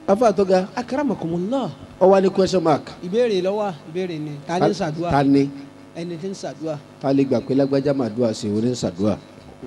afa tó ga akaramakumullah ọwọ́ ní question mark ìbéèrè lọ́wọ́ ìbéèrè ni ta ni ń ṣàdúrà ta ni ẹni tí ń ṣàdúrà. ta lè gbà pé lágbájá máa dúà sí oní ṣàdúà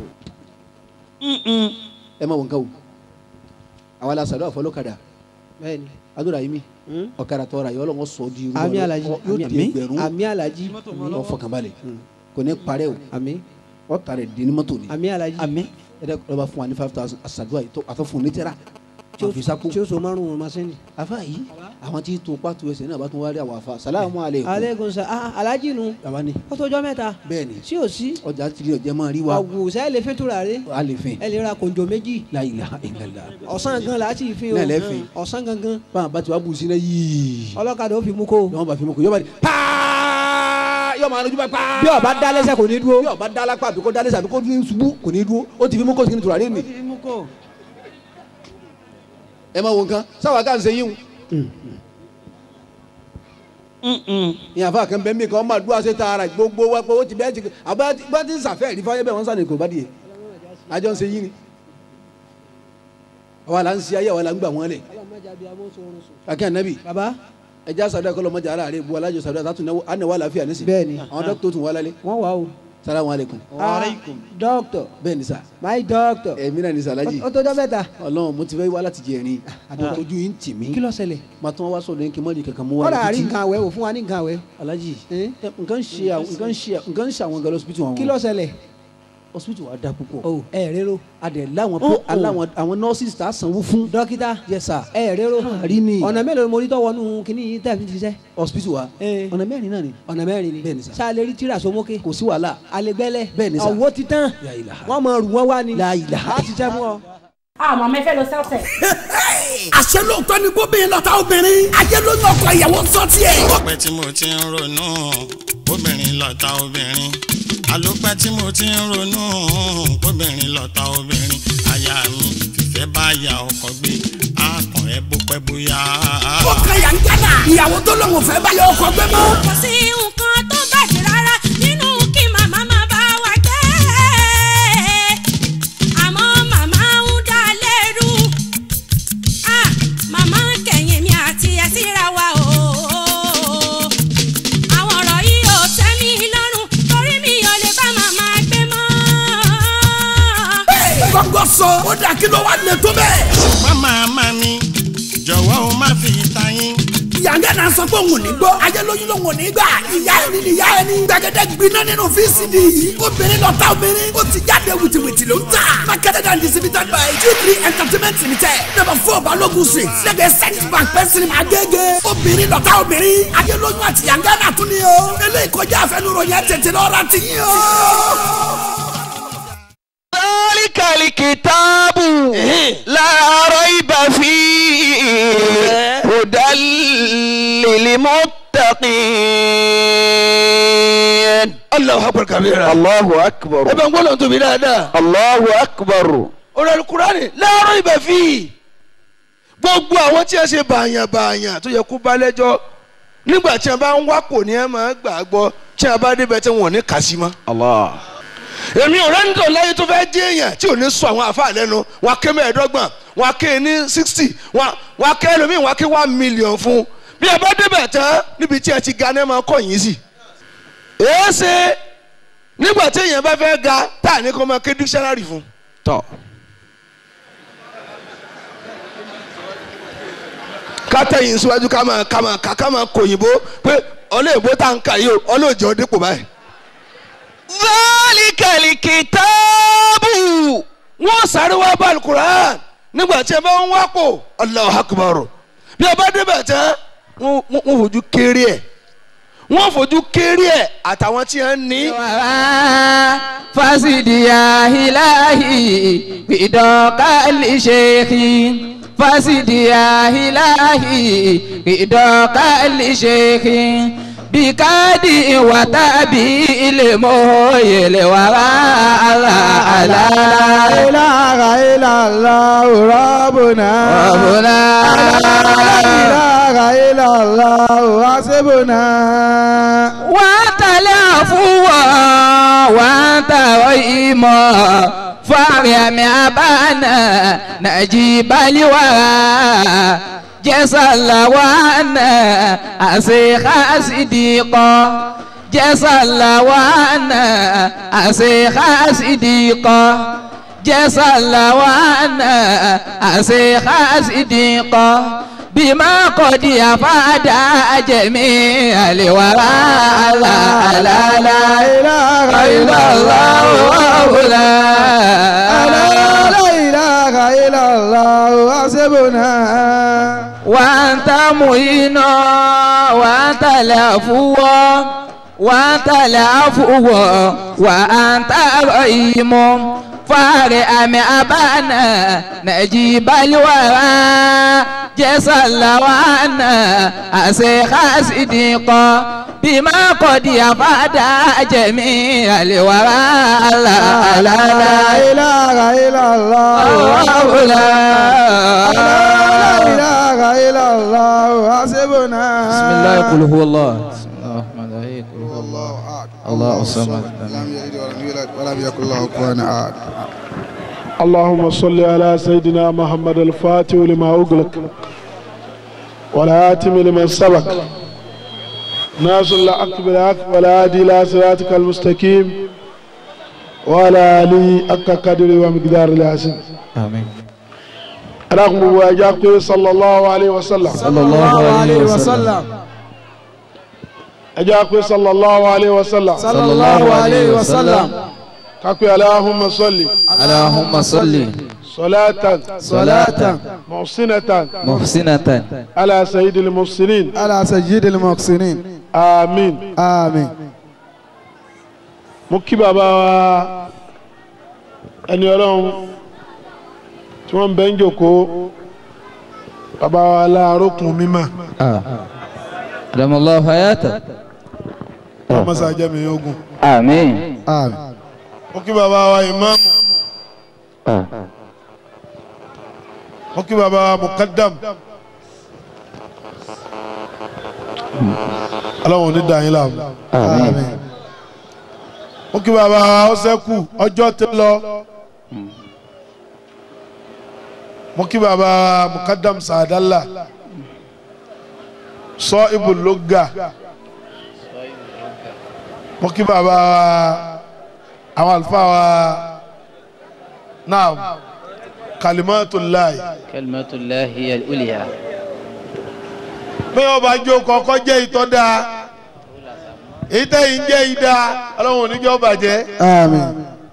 ẹ má wọn ká o àwa la ṣàdúà fọlọ́kadà bẹ́ẹ̀ni adúrà yìí mi Hmm? ọ̀kadà tọ́ra yọ ọlọ́wọ́ sọ di irú àmì ọlọ́- alaji ọ- yóò di àmì ẹgbẹ̀rún àmì alaji ọ fọkànbalẹ̀ kò ní parẹ́ o àmì ọ tàrẹ̀ di ní mọ́tò ni àmì alaji àmì ẹ dẹ́ ọba fún wa ní five thousand àṣàdúà yìí tó àtọ́ fún un ní tẹ́ra tí ó àfi sápò tí ó so márùn ún masini. afa yìí àwọn tí tó pàtó ẹsẹ̀ náà bá tún wá rí àwọn afa salamu aleykum aleykum sa ah alaji nu baba ni ó tọjọ́ mẹ́ta bẹ́ẹ̀ ni sí ò sí ọjà tìrì ọjà máa rí wa àwòsàn ẹ lè fi tura rẹ a lè fẹ́ ẹ lè ra kòǹjọ méjì la ilaha illallah ọ̀sán gan la ti fi o Náà lẹ́ fi. ọ̀sán gangan báwọn bá ti wá bù sí náà yìí ọlọ́kadà ó fi mú kó yọọ bá fi mú kó yọọ bá di paa yọọ máa lójú bá paa bí ọba dá lẹ́sẹ̀ kò ní dúró. bí ọba dá lápá àbí kó dá lẹ́sẹ̀ àbí kó ní ṣubú kò ní dúró ó ti fi mú kó sí ní tùràrí nì mú kó. ẹ máa wo nǹkan sáwà ká ń ṣe yín ìyàn fún àkànbẹ́ mi kan máa dúró àṣẹ tààrà gbogbo wa pé ó ti bẹ́ẹ̀ ti àbá bá ti ń sàfẹ́ rí fáyẹ́ bẹ́ẹ̀ wọ́n sànni kò bá dìé àjọ ń ṣe yín ni àwa là ń ṣe ayé àwa là ń gbà wọ́n lẹ̀ akẹ́ ànábì baba ẹja sàdúrà kọlọ mọjà ara rẹ bu alájọ sàdúrà tàtún náwó ànáwó àlàáfíà nísìn Bẹ́ẹ̀ni. àwọn dókítà tún wà lálẹ́ wọ́n wà o. salamu aleykum Waalaikum. doctor bẹ́ẹ̀ ni sà my doctor ẹ̀mí náà ni sàlájì ó tọjọ́ mẹ́ta. ọlọ́run mo ti fẹ́ wá láti jẹ ẹ̀rín ojú yín tì mí kí ló ṣẹlẹ̀. màá tún wá sọ̀rọ̀ yín kí n mọ̀ ní kankan mú wá kọ́dà àrí títí. nǹkan àwẹ̀ wò fún wa ní nǹkan àwẹ̀. alájì Eh? ẹ, nǹkan ń ṣe àwọn nǹkan ń ṣe nǹkan ń ṣe àwọn gan lọ́sibítù wọn. kí ló ṣẹlẹ̀. hospital wa da púpọ̀. o ẹ rero. adẹ láwọn Oh, pé oh. aláwọn àwọn nurses tá a sanwó fún. dókítà yes sir. ẹ rero. àrí ni ọ̀nà mélòó ni mo rí tọ́wọ́ nù kíní yìí tẹ̀ fi ṣiṣẹ́. hospital wa Eh. ọ̀nà mẹ́rin náà ni. ọ̀nà mẹ́rin ni. Bẹ́ẹ̀ni sà. sáà lè rí tíra sómókè. kò sí wàhálà. alegbẹ́lẹ̀. Bẹ́ẹ̀ni sà. ọ̀wọ́ ti tán. La ilaha. wọ́n máa rù wọ́n wá ni. La ilaha. a ti ṣiṣẹ́ fún ọ. àmọ́ mẹ́fẹ́ lọ sẹ́ọ̀tẹ̀. àṣẹ lóòótọ́ ni gómìnà lọ́ta obìnrin ayé ló ń ọkọ ìyàwó sọ tiẹ̀. ọpẹ́ tí mo ti ń ronú obìnrin lọ̀tá obìnrin àlùpẹ́ tí mo ti ń ronú obìnrin lọ̀tá obìnrin aya mi fìfẹ́ bá ya ọkọ gbé àkàn ẹ bó pẹ́ bóyá. ó kan yà ń gánà ìyàwó tó lóun fẹ́ bá yọ ọkọ gbé mọ́. kò sí nǹkan tó bàjẹ́ rárá nínú kí màmá máa bá wa gbé. àmọ́ màmá ń dá lẹ́rù. Ah, màmá ń kẹ̀yìn mi àti ẹ̀ síra wa o. àwọn ọ̀rọ̀ yìí ò tẹ́ mi lọ́rùn torí mi ò lè bá màmá gbé mọ́. gọ́gọ́ sọ ó dà kí ló wà lè tó bẹ́ẹ̀. ṣùgbọ́n màmá mi jọ̀wọ́ o má fi ta yín. ìyàngá náà sọ pé òun ò ní gbọ́ ayé lóyún lòun ò ní gbà ìyá ẹni ni ìyá ẹni gbẹgẹdẹ gbiná nínú vcd yìí obìnrin lọ́ta obìnrin ó ti jáde wìtìwìtì ló ń tà marketed and distributed by g3 entertainment limited number four balogun street lẹ́gbẹ̀ẹ́ central bank pẹ́sìrì agége obìnrin lọ́ta obìnrin ayé lóyún àti ìyàngá náà tún ni o eléyìí kọjá àfẹnuròyìn ẹ̀ tètè lọ́ra ti yín o. ذلك الكتاب لا ريب فيه هدى للمتقين الله أكبر كبيرا الله أكبر ابن قول أنتم بلادا الله أكبر ọ̀rọ̀ alukurani la rayba fihi gbogbo àwọn tí a ṣe bàyàn bàyàn tó yẹ kó bá lẹ́jọ́ nígbà tí a bá ń wá kò ní ẹ máa gbà á gbọ́ tí a bá débẹ̀ tí wọn ò ní kà sí mọ́. èmi ò rẹ́ni tó láyé tó fẹ́ jẹ́ èèyàn tí ò ní sọ àwọn àfa lẹ́nu wọn ké mẹ́ẹ̀ẹ́dọ́gbọ̀n wọn ké ní sixty wọn ké ẹlòmíì wọn ké one million fún bí a bá débẹ̀ tán níbi tí ẹ ti ga ní ẹ máa kọ́ yín sí. èé ṣe nígbà tí èèyàn bá fẹ́ ga tá à ní kó máa ké dictionary fún. tọ́ kátẹ́yìn síwájú ká máa ká máa ká ká máa kòyìnbó pé ọlọ́ọ̀bó tá à ń kà yìí o ọlọ́ọ̀jọ́ dípò báyìí. Zalikali kitaabu. Wọ́n sáré wá bá alukur'an nígbà tí ẹ bá ń wá pò Allahu Akbar. Bí a bá débẹ̀ tán, wọ́n wọ́n fojú kéré ẹ̀. Wọ́n fojú kéré ẹ̀ àtàwọn tí wọ́n ní. fasidiya hilahi bidokali sheikhi fasidiya hilahi bidokali sheikhi bikadi watabi ilemo yele wara ala ala ilaha illallah rabbuna rabbuna ilaha illallah hasibuna. wàtàlẹ́ àfúwọ̀ wàtàwọ̀ ìmọ̀ fàrẹ̀mí àbánà nàìjíríà jẹ́sàlàwánà àṣekà sídìkọ́ jẹ́sàlàwánà àṣekà sídìkọ́ jẹ́sàlàwánà àṣekà sídìkọ́ bímọ kọ́dí àfáàdà jẹ̀mí àlèwàrà àlàlà ilaha illallah wàhùlà. la ilaha illallah hasbuna. وأنت معين وأنت العفو وأنت العفو وأنت رحيم فارئ أبانا نجيب الورى جزا لوانا أسيخ صديقا بما قد يفاد جميع الورى لا لا la لا ilaha illallah لا la ilaha illallah hasbuna. بسم الله قل هو الله بسم الله الرحمن الرحيم قل هو الله الله الصمد لم يلد ولم يولد ولم يكن له كفوا احد اللهم صل على سيدنا محمد الفاتح لما أغلق والهاتم لمن سبق ناصر الحق بالحق والهادي إلى صراطك المستقيم وعلى آله حق قدر ومقدار العظيم آمين رغم مواجهته صلى الله عليه وسلم صلى الله عليه وسلم أجاكم صلى الله عليه وسلم صلى الله عليه وسلم كاكو اللهم صل اللهم صل صلاة صلاة محسنة محسنة على سيد المحسنين على سيد المحسنين آمين آمين mo kí bàbá wa ẹni ọlọ́run tí wọ́n ń bẹ́ ń jòkó bàbá wa láàrókùn mímọ́ أدام الله حياته wọ́n mọ̀ sáà jẹ́mi ogun آمين آمين mo kí bàbá wa ìmáàmù mo kí bàbá wa mùkádàm ọlọ́run ò ní dà yín láàmú آمين mo kí bàbá wa ọ̀sẹ́kù ọjọ́ ti lọ mo kí bàbá wa mùkádàm sàdálà sọ ibùlógà mo kí bàbá wa àwọn àlùfáà wa náà kalimatullahi كلمة الله هي الأولياء bí wọn bá jó kọkọ jẹ ìtọ́da èyí tẹ́yìn jẹ́ ìdá ọlọ́run oníjọ́ bàjẹ́ آمين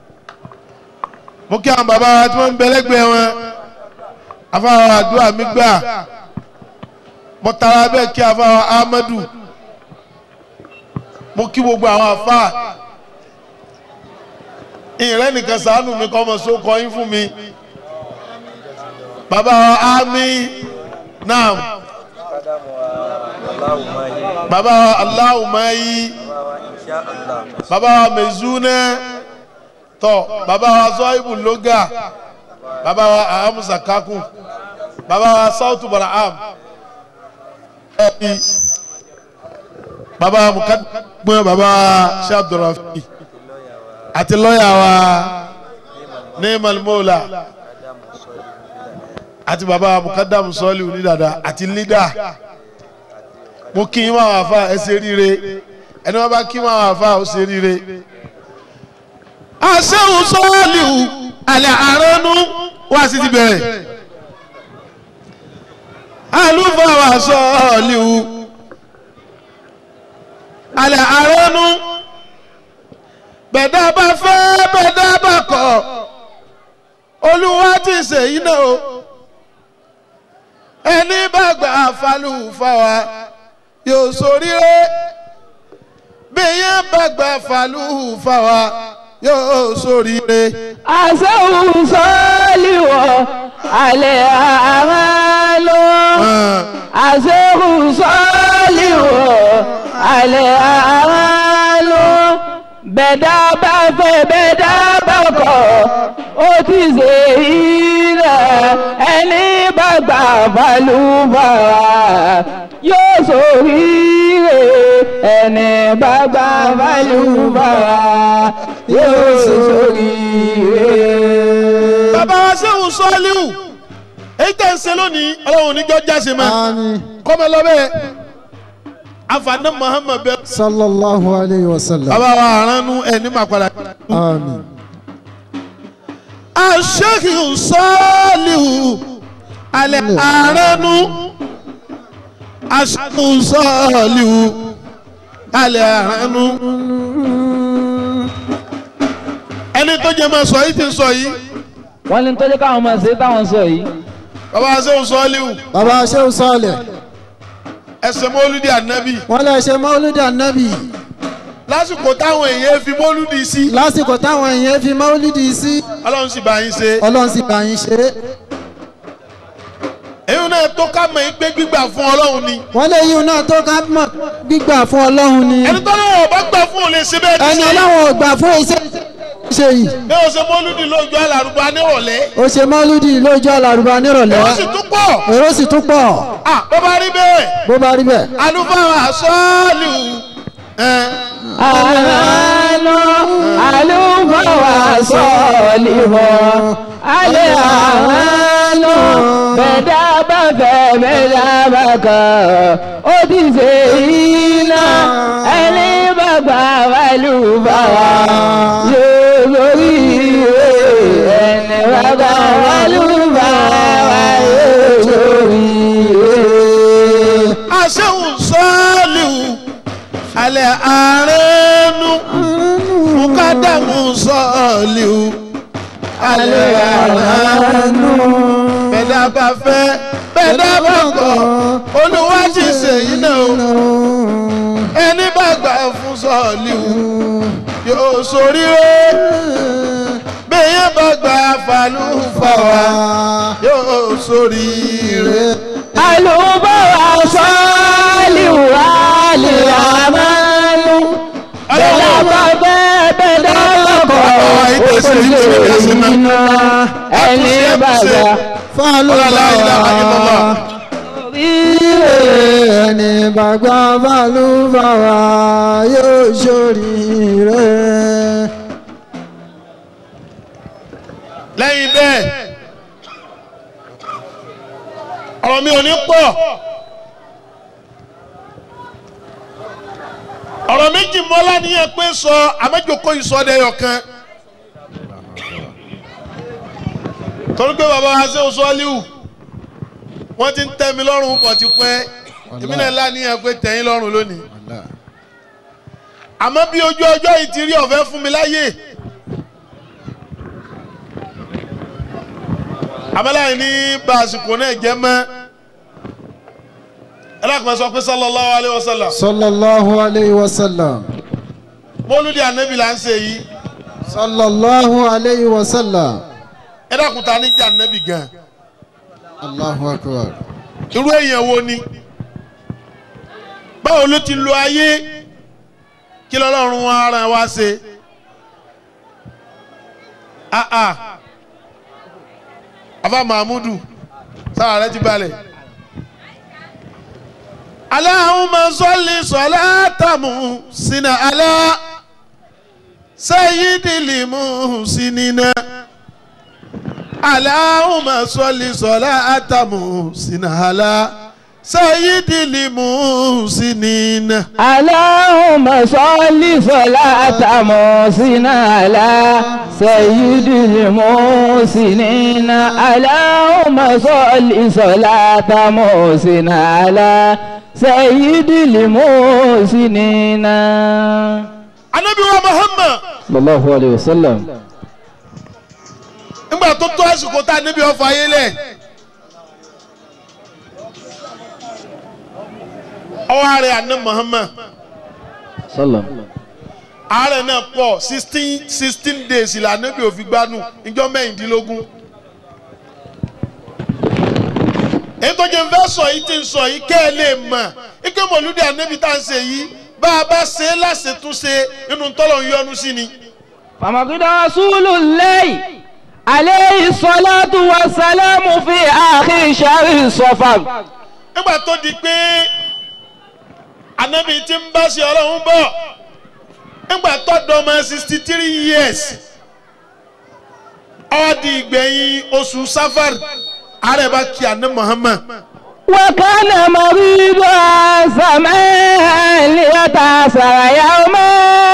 mo kí àwọn bàbá wa tí wọ́n ń bẹ lẹ́gbẹ̀ẹ́ wọn afáwọn àdúrà mi gbà mo tara bẹ́ẹ̀ kí afáwọn Ahmadu mo kí gbogbo àwọn afá ìrẹ́ nìkan ṣàánú mi kọ́ ọmọ sókọ yín fún mi bàbá wa Ami náà bàbá wa Aláwùmáyí bàbá wa Mezuna tọ bàbá wa Zọ́ìbù Lóga bàbá wa Ahamusa Kaku bàbá wa Sautu Baraham ẹbí bàbá wa Mukadumọ bàbá wa Sheikh Abdulrafi àti lọ́yà wa Neemal Mola àti bàbá wa Mukadamu Sọ́ọ̀lì Onídàdà àti lídà mo kí yín máa wà fà ẹ ṣe ríire ẹni wọn bá kí máa wà fà ó ṣe ríire aṣẹ́hùn sọ́ọ̀lìhù àlẹ́ àránú wá sí ti bẹ̀rẹ̀ àlùfáà sọ́ọ̀lìhù àlẹ́ àránú bẹ̀dá bá fẹ́ bẹ̀dá bá kọ̀ olúwa ti ṣèyí náà o ẹni bá gbà fàlùfáà yóò ṣoríire bí yẹn bá gbà fàlùfáà yóò ṣoríire. àṣẹ́hùn sọ́ọ́lìwọ̀ alẹ́ àmàlò àṣẹ́hùn sọ́ọ́lìwọ̀ alẹ́ àmàlò bẹ̀dá bá fẹ́ bẹ̀dá bá kọ̀ ó ti ṣe ilẹ̀ ẹni bá gbà balùbàrà yóò ṣoríire ẹni bá gbà balùbàrà yóò ṣoríire. bàbá wa sẹ́wọ̀n sọ́ọ́líwù èyí tẹ̀ ń ń ṣe lónìí ọlọ́run oníjọ́ jáse mọ́ Àmín. kọ́mọ lọ́bẹ̀ afaná muhammed bẹ. Sallallahu alayhi wa sallam. bàbá wa àránú ẹ̀ ní màpadà. Àmín. aṣèkìrù sọ́ọ̀lìhù alẹ́ àránú aṣèkìrù sọ́ọ̀lìhù alẹ́ àránú. ẹni tó jẹ́ máa sọ yìí ti ń sọ yìí wọ́n ní tọ́jú káwọn máa ṣe táwọn sọ yìí. bàbá aṣèkìrù sọ́ọ̀lìhù Bàbá Ṣéhù Sọ́ọ̀lẹ̀. ẹsẹ̀ mọ́lúdì ànábì Wọ́n lè ṣe Mọ́lúdì Ànábì. lásìkò táwọn èèyàn fi mọ́lúdì sí Lásìkò táwọn èèyàn fi Mọ́lúdì sí. ọlọ́run sì bá yín ṣe Ọlọ́run sì bá yín ṣe. èyí náà tó ká mọ̀ pé gbígbà fún ọlọ́run ni Wọ́n lè yíun náà tó ká mọ̀ gbígbà fún Ọlọ́run ni. ẹni tó náà ọba gbà fún òun lè ṣe bẹ́ẹ̀ Ẹni ní sí Ọlọ́run ò gbà fún iṣẹ́ ṣe yìí. bí o ṣe mọ́lúdì lójú àlàrúbá nírọ̀lẹ́ Ó ṣe Mọ́lúdì lójú àlàrúbá nírọ̀lẹ́. ó sì tún pọ̀ Èrò sì tún pọ̀. ah bó bá rí bẹ́ẹ̀ Bó bá rí bẹ́ẹ̀. alúfáà sọ́ọ̀lù ẹ̀ àánú àlùfáà sọ̀ọ́lì wọ̀ alẹ́ àánú bẹ̀dá bá fẹ́ bẹ̀dá bá kàn ó ti ṣe iná ẹni bá gbà wàlúfáà yóò lórí ìwé ẹni bá gbà wàlúfáà yóò lórí ìwé. àṣehùn sọ́ọ̀lù alẹ́ àárẹ̀nu mukadamu sọ́ọ̀lù alẹ́ àárẹ̀nu bẹ̀dá bá fẹ́ bẹ̀dá bá kọ̀ olúwa ti ṣèyí náà o ẹni bá gbà fún sọ́ọ̀lù yóò ṣoríire bẹ́ẹ̀ bá gbà fàlùfàwà yóò ṣoríire. àlùbọ̀wà sọ́ọ̀lì wà lè àmánú. bẹ́ẹ̀ bá bẹ́ẹ̀ bẹ́ẹ̀ lọ́kọ̀ òṣèlú iná ẹni bàbá Fálùbáwá. Ẹni bàgbà fálùbáwá yóò ṣoríire. lẹ́yìn bẹ́ẹ̀ ọ̀rọ̀ mi ò ní pọ̀ ọ̀rọ̀ méjì mọ́lá níyẹn pé sọ àmẹ́jọkọ́ ìsọdẹ̀yọ̀ kan torí pé bàbá wa ṣe oṣù ọ́líwù wọ́n ti ń tẹ́ mi lọ́rùn pọ̀ ti pẹ́ èmi náà láníyàn pé tẹ̀yìn lọ́rùn lónìí àmọ́ bí ojú ọjọ́ yìí ti rí ọ̀fẹ́ fún mi láyè. abẹ́láyé ní bá àsìkò náà jẹ́ mọ́ ẹlẹ́kùnrin sọ pé sallallahu alayhi wa sallam Sallallahu alayhi wa sallam. mọ́lúdì ànábì là ń ṣe yìí Sallallahu alayhi wa sallam. ẹlẹ́kùnrin ta ní jẹ́ ànábì gan Allahu akbar. irú èèyàn wo ni báwo ló ti lo ayé kí lọ́lọ́run ara wa ṣe ah ah afa mahmudu sára rẹ ti balẹ̀. Allahumma salli salatamu sina ala sayyidil muhsinina. Allahumma salli salatamu sina ala sayyidil muhsinina. اللهم صل صلاة محسن على سيد المحسنين اللهم صل صلاة محسن على سيد المحسنين Ànábì wa Muhammad صلى الله عليه وسلم nígbà tó tó àsìkò tá a níbi ọfà ayé lẹ̀. ọwọ́ ààrẹ àná Muhammad صلى ààrẹ náà pọ̀ sixteen sixteen days ìlànà bí òfin gbanú ìjọ mẹ́rìndínlógún. èyí tó jẹ́ fẹ́ sọ yìí ti ń sọ yìí kẹ́ ẹ lè mọ̀ ike mọ̀lúdì ànábì tá à ń ṣe yìí bá a bá ṣe é láṣetúnṣe inú tọ́lọ̀ ń yọnu sí ni. فمقد رسول الله عليه الصلاة والسلام في آخر شهر صفر nígbà tó di pé ànábì ti ń bá ṣe ọlọ́run bọ̀ nígbà tó dọ́mọ sixty three years ó di ìgbẹ̀yìn oṣù safar ààrẹ bá kí àná Muhammad وكان مريضا سمعا ليتأثر يوما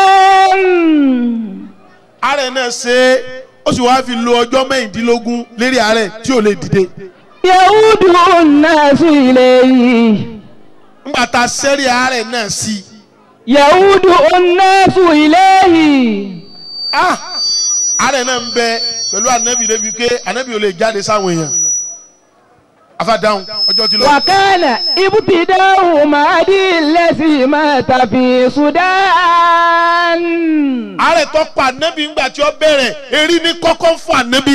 ààrẹ náà ṣe é ó sì wáá fi lo ọjọ́ mẹ́rìndínlógún lérí ààrẹ tí ò lè dìde يعود الناس إليه ńgbà tá a sẹ́rí ààrẹ náà sí i يعود الناس إليه ah ààrẹ náà ń bẹ pẹ̀lú ànábì débi pé ànábì ò lè jáde sáwọn èèyàn afádáhùn ọjọ́ ti lọ. وكان ابتداء مهدي الذي مات في السودان ààrẹ tó pa ànábì ńgbà tí ó bẹ̀rẹ̀ erí ní kọ́kọ́ fún ànábì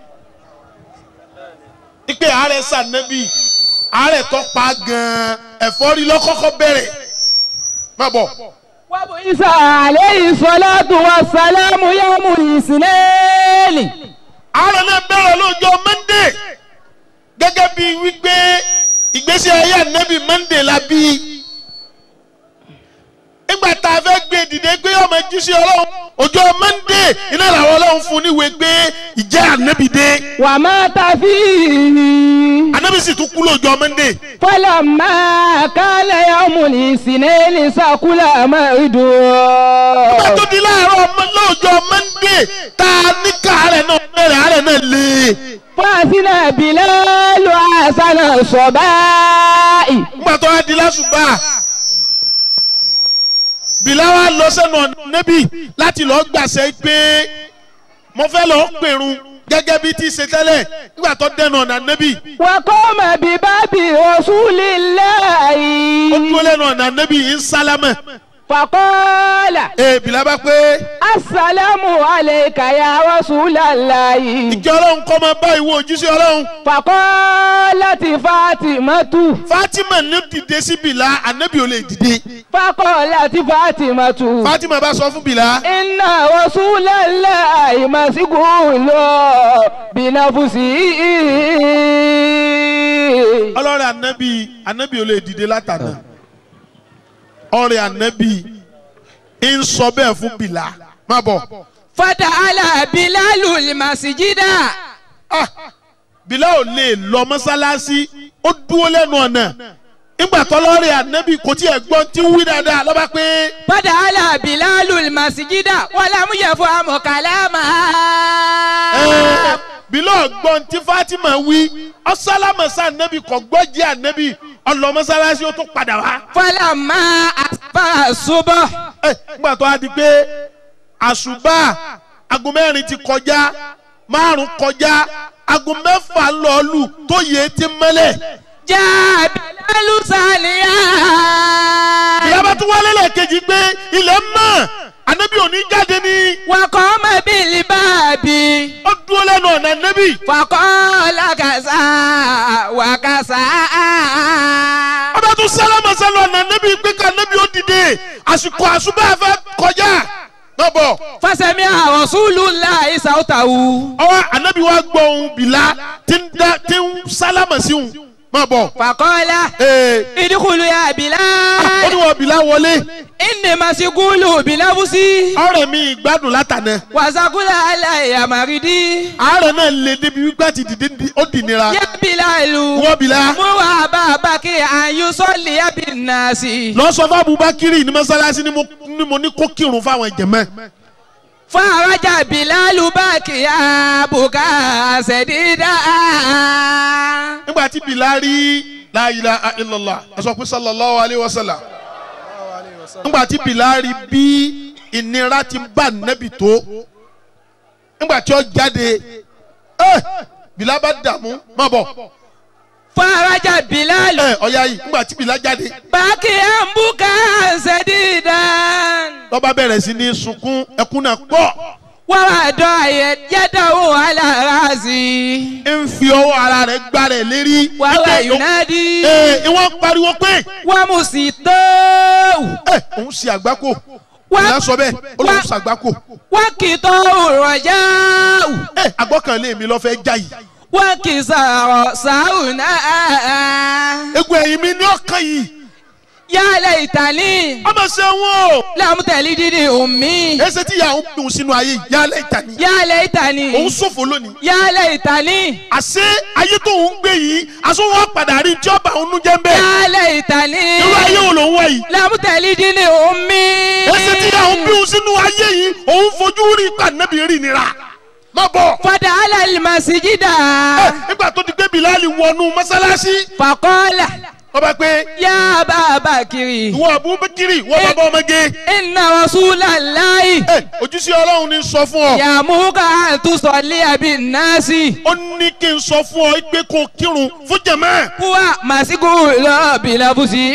ipe ààrẹ sànábì ààrẹ tó pa gan-an ẹ̀fọ́rí lọ́kọ́kọ́ bẹ̀rẹ̀ má bọ̀ وبعث عليه الصلاة والسلام يوم الاثنين ààrẹ náà bẹ̀rẹ̀ lọ́jọ́ mọ́ndé gẹ́gẹ́ bí wípé ìgbésí ayé ànábì mọ́ndé la bí nígbà tá a fẹ́ gbé dìde gbé ọmọ jíṣẹ́ ọlọ́run ọjọ́ mọ́ndé iná làwọn ọlọ́run fún níwèé gbé ìjẹ́ ànábì dé ومات فيه ànábì sì tún kú lọ́jọ́ mọ́ndé فلما كان يوم الاثنين سكل مرده nígbà tó di láàárọ̀ ọmọ- lọ́jọ́ mọ́ndé tá a ní káàárẹ̀ náà bẹ̀rẹ̀ àárẹ̀ náà lé فأذن بلال حسن الصباح nígbà tó wá di lásùbà bìláwá lọ sẹ́nu ọ̀nà nẹ́bì láti lọ́ọ́ gbàṣẹ pé mo fẹ́ lọ́ọ́ pèrun gẹ́gẹ́ bí ti ṣe tẹ́lẹ̀ nígbà tó dẹnu ọ̀nà nẹ́bì وقام بباب رسول ó الله dúró lẹ́nu ọ̀nà nẹ́bì ń sálámẹ̀ فقال ee bìlá bá pé السلام عليك يا رسول الله ìjọ ọlọ́run kọ́ máa bá ìwọ òjíṣẹ́ ọlọ́run فقالت فاطمة Fatima ní dìde sí bìlá ànẹ́bì ò lè dìde فقالت فاطمة Fatima bá sọ fún bìlá إن رسول الله مسجون بنفسه ọlọ́rẹ̀ ànẹ́bì ànẹ́bì ò lè dìde látàná ọ̀rẹ́ ànẹ́bì ń sọ bẹ́ẹ̀ fún bìlá má bọ̀. فتعالى بلال المسجد Ah, bìlá ò lè lọ mọ́sálásí ó dúró lẹ́nu ọ̀nà nígbà tọ́lọ́rẹ́ ànẹ́bì kò tiẹ̀ gbọ́ tí ń wí dáadáa lọ́ba pé فتعالى بلال المسجد ولم يفهم كلامها ẹ́, bìlá ọ̀gbọ́n tí Fatima wí ọ̀sálámọ̀sá ànẹ́bì kò gbọ́ jẹ́ ànẹ́bì ọlọ mọ́sálásí ó tún padà wá. فلما أصبح الصبح Ẹ́, nígbà tó a di pé àṣùbà aago mẹ́rin ti kọjá márùn kọjá aago mẹ́fà lọ́ọ̀lù tó yẹ ti mẹ́lẹ̀. جاء بلال ساليا ìyábá tún wálé lẹ́ẹ̀kejì pé ilẹ̀ mọ́ ànábì òní jáde ní وقام بالباب ó dúró lẹ́nu ọ̀nà ànábì. فقال كذا وكذا ọba tún sálámà sálọ ọ̀nà ànábì pé ká ànábì ó dìde àsìkò àṣùbà fẹ́ kọjá. náà bọ̀ فسمع رسول الله صوته ọwọ́ ànábì wa gbọ́ ohun bìlá tí ń dá tí ń sálámà sí òun máa bọ̀. فقال ee ادخلوا يا ó ní بلال wọ́n bìlá wọlé إني مسجون بنفسي ọ̀rẹ́ mi ìgbádùn látànà وسقول علي مريدي àárẹ̀ náà lè débi wípé àti dìde ní- ó dì nira يا بلال wọ́n bìlá مو أبا بكر أن يصلي بالناس lọ sọ fún Abubakiri ní mọ́sálásí ni mo ni mo ní kó kírun fáwọn jẹ̀mọ́ فرجع بلال باكيا بكاء سديدا nígbà tí bìlá rí la ilaha illallah aṣọ pé sallallahu alayhi wa sallam nígbà tí bìlá rí bí ìnira ti bá nẹ́bì tó nígbà tí ó jáde ẹ bìlá bá dààmú má bọ̀ فرجع بلال ẹ ọ̀ya yìí nígbà tí bìlá jáde باكيا بكاء سديدا lọ́ba bẹ̀rẹ̀ sí ní sunkún ẹkún náà pọ̀ ووضع يده على راسي ń fi ọwọ́ ara rẹ̀ gbá rẹ̀ lérí وهو Ike- ينادي ẹ ìwọ́n pariwo pé ومسيطو ẹ òun ṣe àgbákò Wá- ìyá sọ bẹ́ẹ̀ ó lóun wá- ṣe àgbákò وكتو الرجاء ẹ àgbọ́kànlé mi lọ́ fẹ́ já yìí وكسر ساونا egun ẹ̀yìn mi ní ọkàn yìí يا ليتني ọmọ ṣe wọn o. لم تلدني أمي ẹsẹ̀ tí ìyá òun dùn sínú ayé yìí yálẹ̀ ìta ni. يا ليتني òun ṣòfò lónìí. يا ليتني àṣé ayé tó ń gbé yìí aṣọ wọn padà rí tí ọba òun jẹ́ ń bẹ́ẹ̀. يا ليتني irú ayé wo ló ń wá yìí. لم تلدني أمي ẹsẹ̀ tí ìyá òun bí òun sínú ayé yìí òun fojú rí ipa nẹ́bí rí nira. má bọ̀. فدخل المسجد nígbà tó ti gbé bilali wọnú mọ́sálásí. فقال ọba pé يا أبا بكر ìwọ abubakiri ìwọ bàbá ọmọge. إن رسول الله ojúṣe ọlọ́run ní sọ fún ọ. يأمرك أن تصلي بالناس ó ní kí n sọ fún ọ pé kó kírun fún jẹ̀mọ́. هو مسجون بلفظه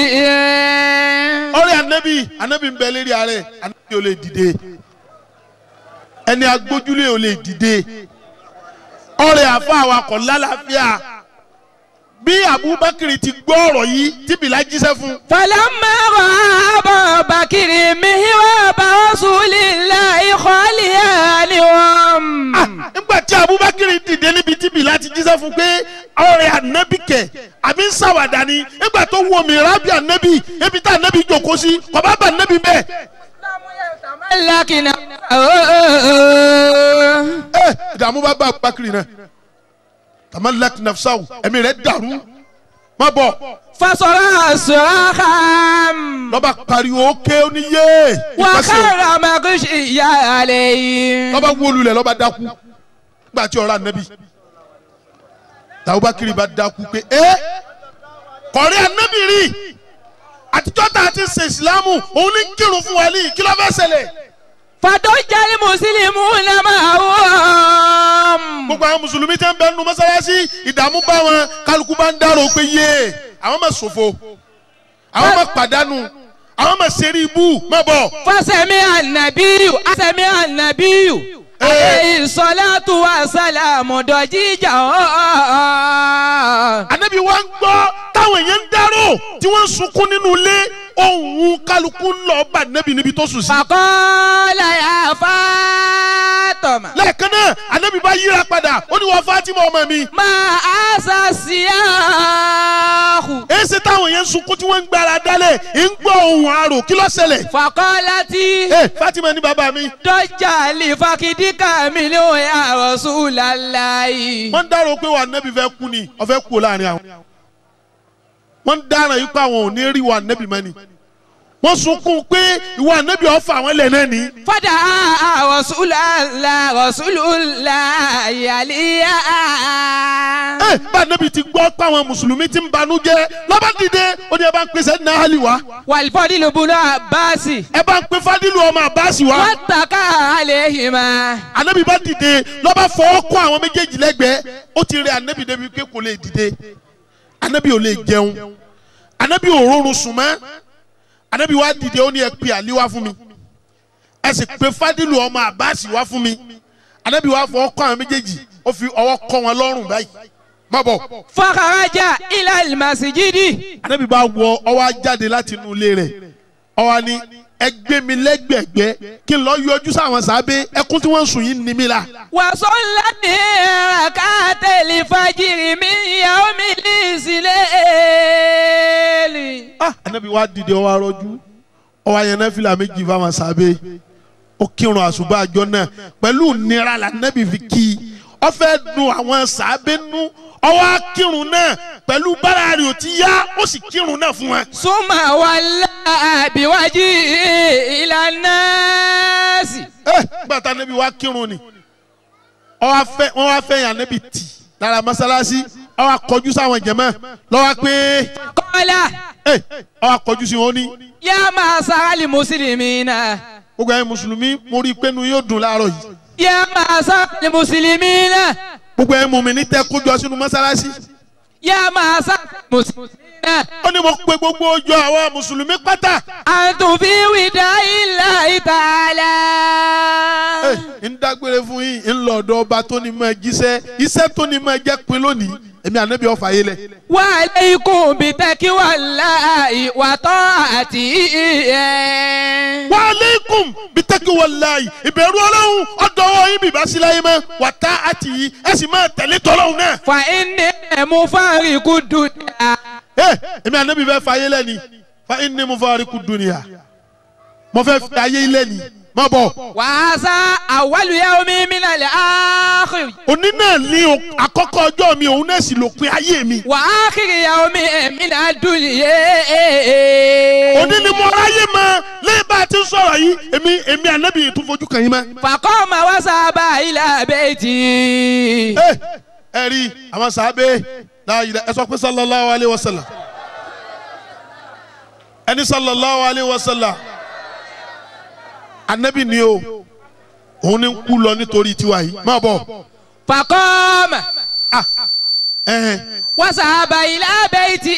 ọ̀rẹ́ anabi anabi ń bẹ lérí ààrẹ anabi ò lè dìde ẹni agbójúlé ò lè dìde ọ̀rẹ́ àfa awakọ̀ lálàáfíà bí abubakar ti gbọ́ ọ̀rọ̀ yìí tí bìlá jíṣẹ́ fún. فلما رأى أبا بكر مهواب رسول الله خاليانهم nígbà tí abubakar dìde níbi tí bìlá ti jíṣẹ́ fún pé ọ̀rẹ́ anabi kẹ̀ àbí ń ṣàwàdà ni nígbà tó wo mìíràn bí anabi ebi tá anabi jòkó sí kò bá bá anabi bẹ́ẹ̀. لكن ẹ ìdààmú bá bá abubakar náà tamalak nafsaw ẹ̀mí rẹ̀ dàrú má bọ̀. فصرع صراخا lọ́ba pariwo ké ó ní yé ìpàṣẹ وخر مغشيا عليه lọ́ba wólulẹ̀ lọ́ba dákú gbà tí ọ̀rọ̀ ànábì tàbúbákiri bá dákú pé ẹ́ kọ̀rí ànábì rí àtijọ́ tá a ti ṣe ìsìlámù òun ní kírun fún wa ní kí ló fẹ́ ṣẹlẹ̀. فضج المسلمون معهم gbogbo àwọn mùsùlùmí tẹ́ ń bẹ nínú mọ́sálásí ìdààmú bá wọn kálukú bá ń dárò pé yé àwọn máa ṣòfò àwọn máa pàdánù àwọn máa ṣeré ibú má bọ̀. فسمع النبي سمع النبي عليه الصلاة والسلام ضجيجا anabi wa ń gbọ́ táwọn èèyàn ń dárò tí wọ́n ń sunkún nínú ilé ohun kálukú ń lọ bá anabi níbi tó sùn sí. فقال يا فاطمة lẹ́ẹ̀kan náà anabi bá yíra padà ó ní wọ́n fatima ọmọ mi. ما أسى السياح èsì táwọn èèyàn ń sunkún tí wọ́n ń gbára dálẹ̀ ń gbọ́ ohun àrò kí ló ṣẹlẹ̀. فقالت ẹ fatima ní bàbá mi. ضج لفقدك منه يا رسول الله wọ́n ń dárò pé wà anabi fẹ́ kú ni ó fẹ́ kú láàrin àwọn. wọ́n ń dárò yìí pé àwọn ò ní rí wà anabi mọ́ ni. wọ́n sunkún pé ìwà anabi ọ̀fà àwọn ẹlẹ́ náà ni. فدعا رسول الله رسول الله عليا ẹ bá anabi ti gbọ́ pé àwọn mùsùlùmí ti ń banú jẹ́ lọ́ba dìde ó ní ẹ bá ń pèsè ní ahali wa والفضل بن عباس ẹ bá ń pe fadilu ọmọ abasi wa واتقى عليهما anabi bá dìde lọ́ba fọwọ́ kọ́ àwọn méjèèjì lẹ́gbẹ̀ẹ́ ó ti rẹ anabi débi pé kò lè dìde anabi ò lè jẹun anabi ò rọrùn sùn mọ́ anabi wá dìde ó ní ẹ pe àlí wá fún mi ẹ sì pe fadilu ọmọ abasi wá fún mi anabi wá fọwọ́ kọ́ àwọn méjèèjì ó fi ọwọ́ kọ́ wọn lọ́rùn báyìí má bọ̀. فخرج إلى المسجد anabi bá wọ ọwọ́ ajáde láti inú ilé rẹ̀ ọwọ́ ni ẹgbẹ́ mi lẹ́gbẹ̀gbẹ́ kí n lọ yọjú sáwọn sábẹ́ ẹkún tí wọ́n ń sùn yìí ní mi la. وصلى ركعت الفجر من يوم الإسلام ah anabi wa dìde ọwọ́ arọ́jú ọwọ́ ayẹnẹ fìlà méjì fáwọn sábẹ́ ó kírun àṣùbà àjọ náà pẹ̀lú nira la anabi fi kí i ó fẹ́ dùn àwọn sábẹ́ nú ọwọ́ akírun náà pẹ̀lú bára rẹ̀ ò ti yá ó sì kírun náà fún wọn. ثم ولى بوجهه إلى الناس ẹ nígbà tá anabi wa kírun ni ọwọ́ afẹ́ wọ́n wá fẹ́ yàn anabi tì lára mọ́sálásí ọwọ́ akọjú sáwọn jẹ̀mọ́ lọ́wọ́ pé قال ẹ ọwọ́ akọjú sí wọn ní يا معشر المسلمين gbogbo ẹ̀yin mùsùlùmí mo rí i pé nu yóò dùn láàárọ̀ yìí يا معشر المسلمين gbogbo ẹ̀yin mùmínì tẹ́ kójọ sínú mọ́sálásí يا معشر المسلمين ó ní mo pe gbogbo ọjọ́ àwọn mùsùlùmí pátá أنتم في وداع الله تعالى ẹ ń dágbére fún yín ń lọ ọ̀dọ̀ ọba tó ní mọ́ ẹ jíṣẹ́ iṣẹ́ tó ní mọ́ ẹ jẹ́ pin lónìí èmi ànábì ọ̀fà yé lẹ̀. وعليكم بتقوى الله وطاعته wa aleikum bitaki walayi ìbẹ̀rù ọlọ́run ọ̀dọ́wọ́ yín bìbá sí láyé mọ́ wàtá àti yìí ẹ sì máa tẹ̀lé tọ́lọ́hún náà. فإني مفارق الدنيا ẹ èmi ànábì fẹ́ fàyè lẹ́ni fa inni mufariqu dunya mo fẹ́ fi ayé ilé ni má bọ̀. wàásà àwálù yẹ omi mi náà lè áàkìrì. òní náà ní o- àkọ́kọ́ ọjọ́ mi òun náà sì lópin ayé mi. wàákìrì yẹ omi mi náà dùn yé. òní ni mo ráyè mọ lẹ́yìn bá a ti ń sọ̀rọ̀ yìí èmi èmi ànábì tún fojú kàn yín mọ́. fàkọ́ ma wá sábà ilà bẹ́ẹ̀tì. ẹ ẹ rí àwọn sàábé láàyè ẹ sọ pé sallallahu alayhi wa sallam ẹni sallallahu alayhi wa sallam anabi ni o òun ni ń kú lọ nítorí tiwa yìí má bọ̀ fàkọ́ ma ẹhẹn wá sábà ilà bẹ́ẹ̀tì.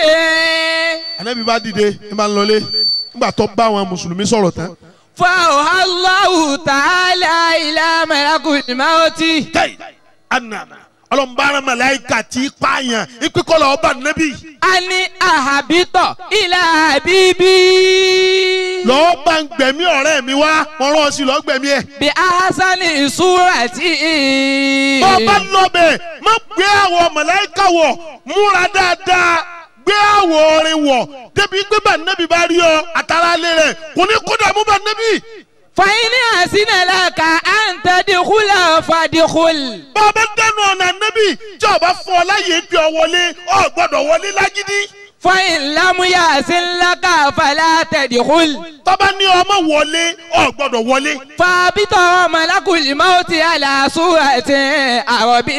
anabi bá dìde ẹ máa ń lọlé nígbà tó bá àwọn mùsùlùmí sọ̀rọ̀ tán fàwọ̀hálàwù tààlà ilà mẹ́lákùnrin máa ti. kẹ́ì anana ọlọ́mbàrán màláìka tí pààyàn ìpínkọ́lọ̀ ọba anabi a ní àhàbítọ̀ ilà bíbí. lọ́ọ́ bá ń gbẹ̀mí ọ̀rẹ́ mi wá wọ́n rán ọ sí lọ́ọ́ gbẹ̀mí ẹ̀. bí ahasani ìṣúra tí. bọ́ bá lọ́bẹ̀ má gbé àwọ̀ mọ̀láìkà wọ̀ múra dáadáa gbé àwọ̀ orin wọ̀ débi pé bá nẹ́bí bá rí ọ àtàrà alẹ́ rẹ̀ kò ní kó dààmú bá nẹ́bí. fàyínì àsínàlá ka à ń tẹ́díkúlà fàdíkúl. bọ́ bá dẹnu ọ̀nà nẹ́bí tí ọba fún ọ láyé bí ọ wọlé ọ gbọ́dọ̀ wọlé lágídí. fàyín lámúyà sínláka fàlà tẹ́díkúl. tọ́ba ní ọmọ wọlé ọ gbọ́dọ̀ wọlé. fàbítọ̀ mọ̀lákùlì máwùtì àlàsúrà tí àròbí.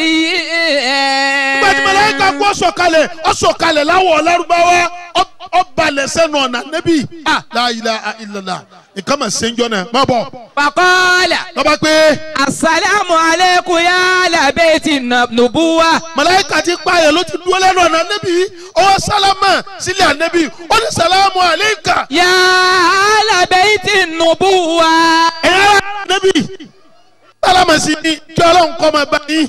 nígbà tí mọ̀láìkà kú ọ̀sọ̀kalẹ̀ ọ̀sọ̀kalẹ̀ láwọ̀ ọ̀lárúbáwá ọbalẹ̀ sẹ́nu ọ̀nà nẹ́bí. la ilaha illallah nǹkan mà ṣe ń jọ náà má bọ̀. fàkọ́lá. lọ́ba pé. asalaamu aleykum yaala beeti nubuwa. màláíkà ti pààyàn ló ti dúró lẹ́nu ọ̀nà nẹ́bí ọwọ́ sálámà sílẹ̀ ànẹ́bí ó ní sàlámù àléékà. yaala beeti nubuwa. ẹ̀yà nẹ́bí sálámà sí ni kí ọlọ́run kọ́ máa bá yín.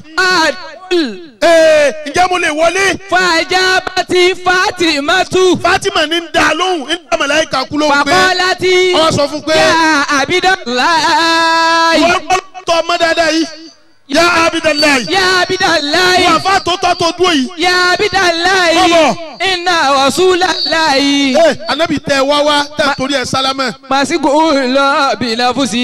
ee ǹjẹ́ mo lè wọlé. fàjábàtì fatimatu. fatima ní ń da lóhùn ń da màláíkà kú lóhùn pé. fàkọ́láti. ọwọ́ sọ fún pé. yà abidalayi. wọ́n gbọ́ tọ́ ọmọ dáadáa yìí. yà abidalayi. yà abidalayi. wọ́n àfa tó tọ́ tó dúró yìí. yà abidalayi. Bọ́bọ̀. iná wasulalayi. ee anabi tẹ wá wá tẹ torí ẹ sálámà. màsíkò lọ bìlàfùsì.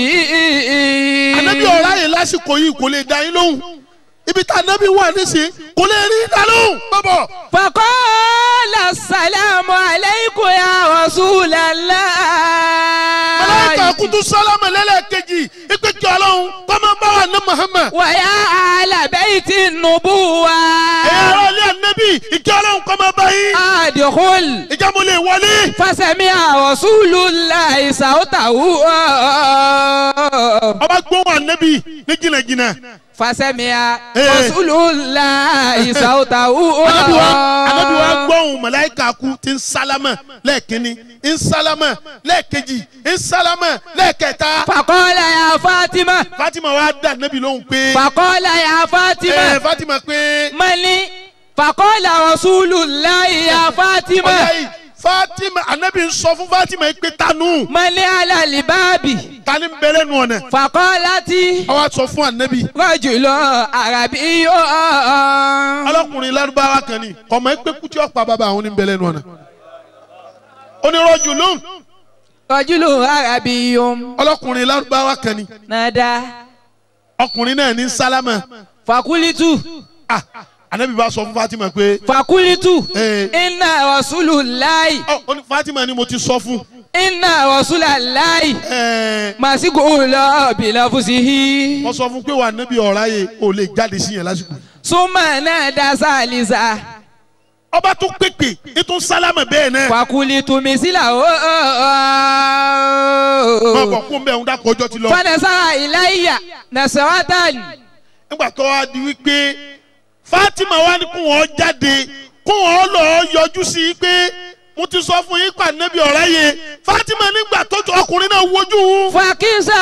anabi ọ̀rá yìí lásìkò yìí kò lè dá yín lóhùn ibi tá anabi wà nísìnyí kò lè rí dá lóhùn. bọ́bọ̀. fakọ́lá sàlámù aleikum ya rasulallah. màláíkà kutu sálámà lẹ́lẹ́kejì ipe kí ọlọ́run kọ́mọ bá wà ní muhammad. wàyà alábẹ́ẹ̀tì nubuwa. ẹ̀yà ara ilé anabi ìkí ọlọ́run kọ́mọ bá yín. adìkúl. ìjà mo lè wọlé. fasẹ̀mí rasulullah ìsàwọ́tàwù. ọba gbóhùn anabi ní jìnnàjìnnà. fasẹ̀mí Eh. rasulullah ìsàwọ́tàwù. anabi wa anabi wa gbóhùn màláíkà kú ti ń sálámà lẹ́ẹ̀kínní ń sálámà lẹ́ẹ̀kejì ń sálámà lẹ́ẹ̀kẹta. fakọ́lá ya fatima. fatima wa dá anabi lóhùn pé. fakọ́lá ya fatima. ẹ fatima pé. mali fakọ́lá rasulullah ya fatima. ọ̀yá yìí fatima anabi ń sọ fún fatima yìí pé tanu. mali alalibaabi. tani ń bẹ̀rẹ̀ nù ọ̀nà. fakọ́láti. àwa sọ fún anabi. rọ́jùlọ arabi yóò. ọlọ́kùnrin lárúbáwá kan ni ọmọ ẹgbẹ́ kútí ọ̀pá bàbá àwọn ní bẹ̀rẹ̀ nù ọ̀nà. onírọ̀jù lóhùn rọ́jùlọ arabi yóò. ọlọ́kùnrin lárúbáwá kan ni nada. ọkùnrin náà ní sálámà. fakulitu. Ah, anabi bá sọ fún fatima pé. fakulitu. Eh. inna rasululayi. ọ ó ní fatima ni mo ti sọ fún. inna rasulalayi. Ẹ, masiku lọ bilafusihi. mo sọ fún pé wà anabi ọ̀rá yẹ o lè jáde sí yẹn lásìkò. suma nada salisa. ọba tún pèpè ètò sálámà bẹ́ẹ̀ náà. fakulitu misila o. máa bọ̀ kó mbẹ́ ń dákọ̀ ọjọ́ ti lọ. fanasara ilayya nasaratan. nígbà tó wá di wípé fatima wá ní kó wọn jáde kó wọn lọ yọjú sí i pé mo ti sọ fún yín pa nẹ́bí ọ̀rá yẹ fatima nígbà tó tó ọkùnrin náà wojú fakisa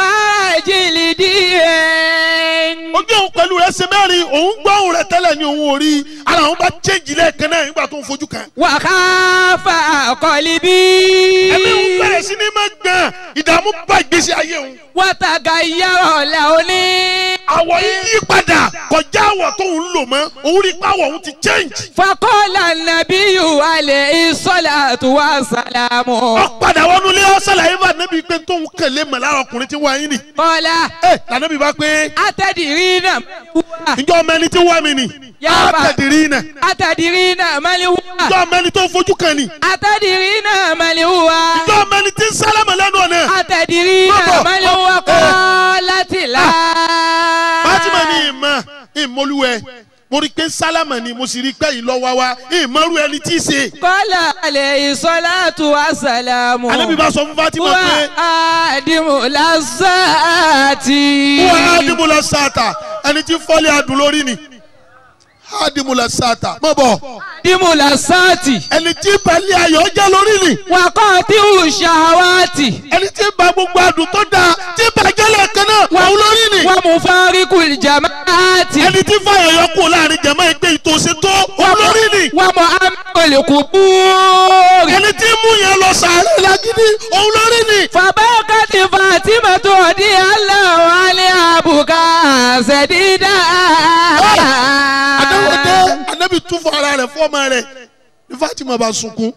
jìlìdìrẹ́. ojú òun pẹ̀lú rẹ̀ ṣe mẹ́rin òun gbọ́ òun rẹ̀ tẹ́lẹ̀ ní òun ò rí ara òun bá chéjì lẹ́ẹ̀kan náà nígbà tó ń fojú kan. wàhálà kọ́líbí. ẹ̀mí òun bẹ̀rẹ̀ sí ní máa gbọ̀n ìdààmú bá ìgbésí ayé òun. wàtàgà yàrá làóní àwọ̀ yìí yí padà kọjá àwọ̀ tó ń lò mọ́ òun rí pàwọ̀ òun ti change. fakọ́lá nàbí alẹ́ ìsọ́làtú wa sàlámù. ó padà wọnú ilé ọ̀sán yìí bá nẹ́bí pé tóun kẹlẹ́ mọ̀ lára ọkùnrin tí wọ́n yín ni. kọ́lá ẹ lànàbí bá pé atẹ̀dìrí náà wúwa. ǹjọ́ ọmọ ẹni tí wọ́n mi ni. Yaba. àtẹ̀dìrí náà. atẹ̀dìrí náà mali wúwa. ǹjọ́ ọmọ ẹni tó fojú kan ni. atẹ̀dìrí náà mali wúwa. ǹjọ́ ọmọ ẹni tí ń sálámà lẹ́nu ọ̀nà. atẹ̀dìrí náà Bọ́bọ̀. mali wúwa kọ́ láti la. Fatima ní ìmọ̀ ìmọ̀lúwẹ̀ mo rí i pé sálámà ni mo sì rí i pé ìlọ́wọ́ wa ìmọ̀rú ẹni tí í ṣe. kọ́lá alẹ́ ìsọ́làtú wa sàlámù. Ànábì bá sọ fún Fatima wà pé á dìmú lásàtì. wọ́n á dìbò lọ sáàtà ẹni tí fọ́lẹ̀ adùn lórí ni á dìbò lọ sáàtà mọ̀ bọ̀ dìmú lásàtì. ẹni tí balẹ̀ ayọ̀ jẹ́ lórí ni wà kọ́ tí ò ṣàwátì. ẹni tí ba gbogbo adùn tó dáa tí bàjẹ́ lẹ́ẹ̀kan náà òun lórí ni wà mú fáríkù jamaati. ẹni tí fàyọ̀ yọ kú láàrin jẹ̀mọ́ ẹgbẹ́ ìtòsí tó òun lórí ni wà mú amẹ́kọ̀lẹ́kù búrì. ẹni tí mú yẹn lọ sàárẹ̀ lágídí òun lórí ni. fàbákàtì fatima tó di aláwọ̀ alẹ́ àbùkà ṣẹ̀dídà. adáwọ̀dé anabi tún fún ara rẹ̀ fọ́ọ̀mà rẹ̀ ní Fatima bá sunkún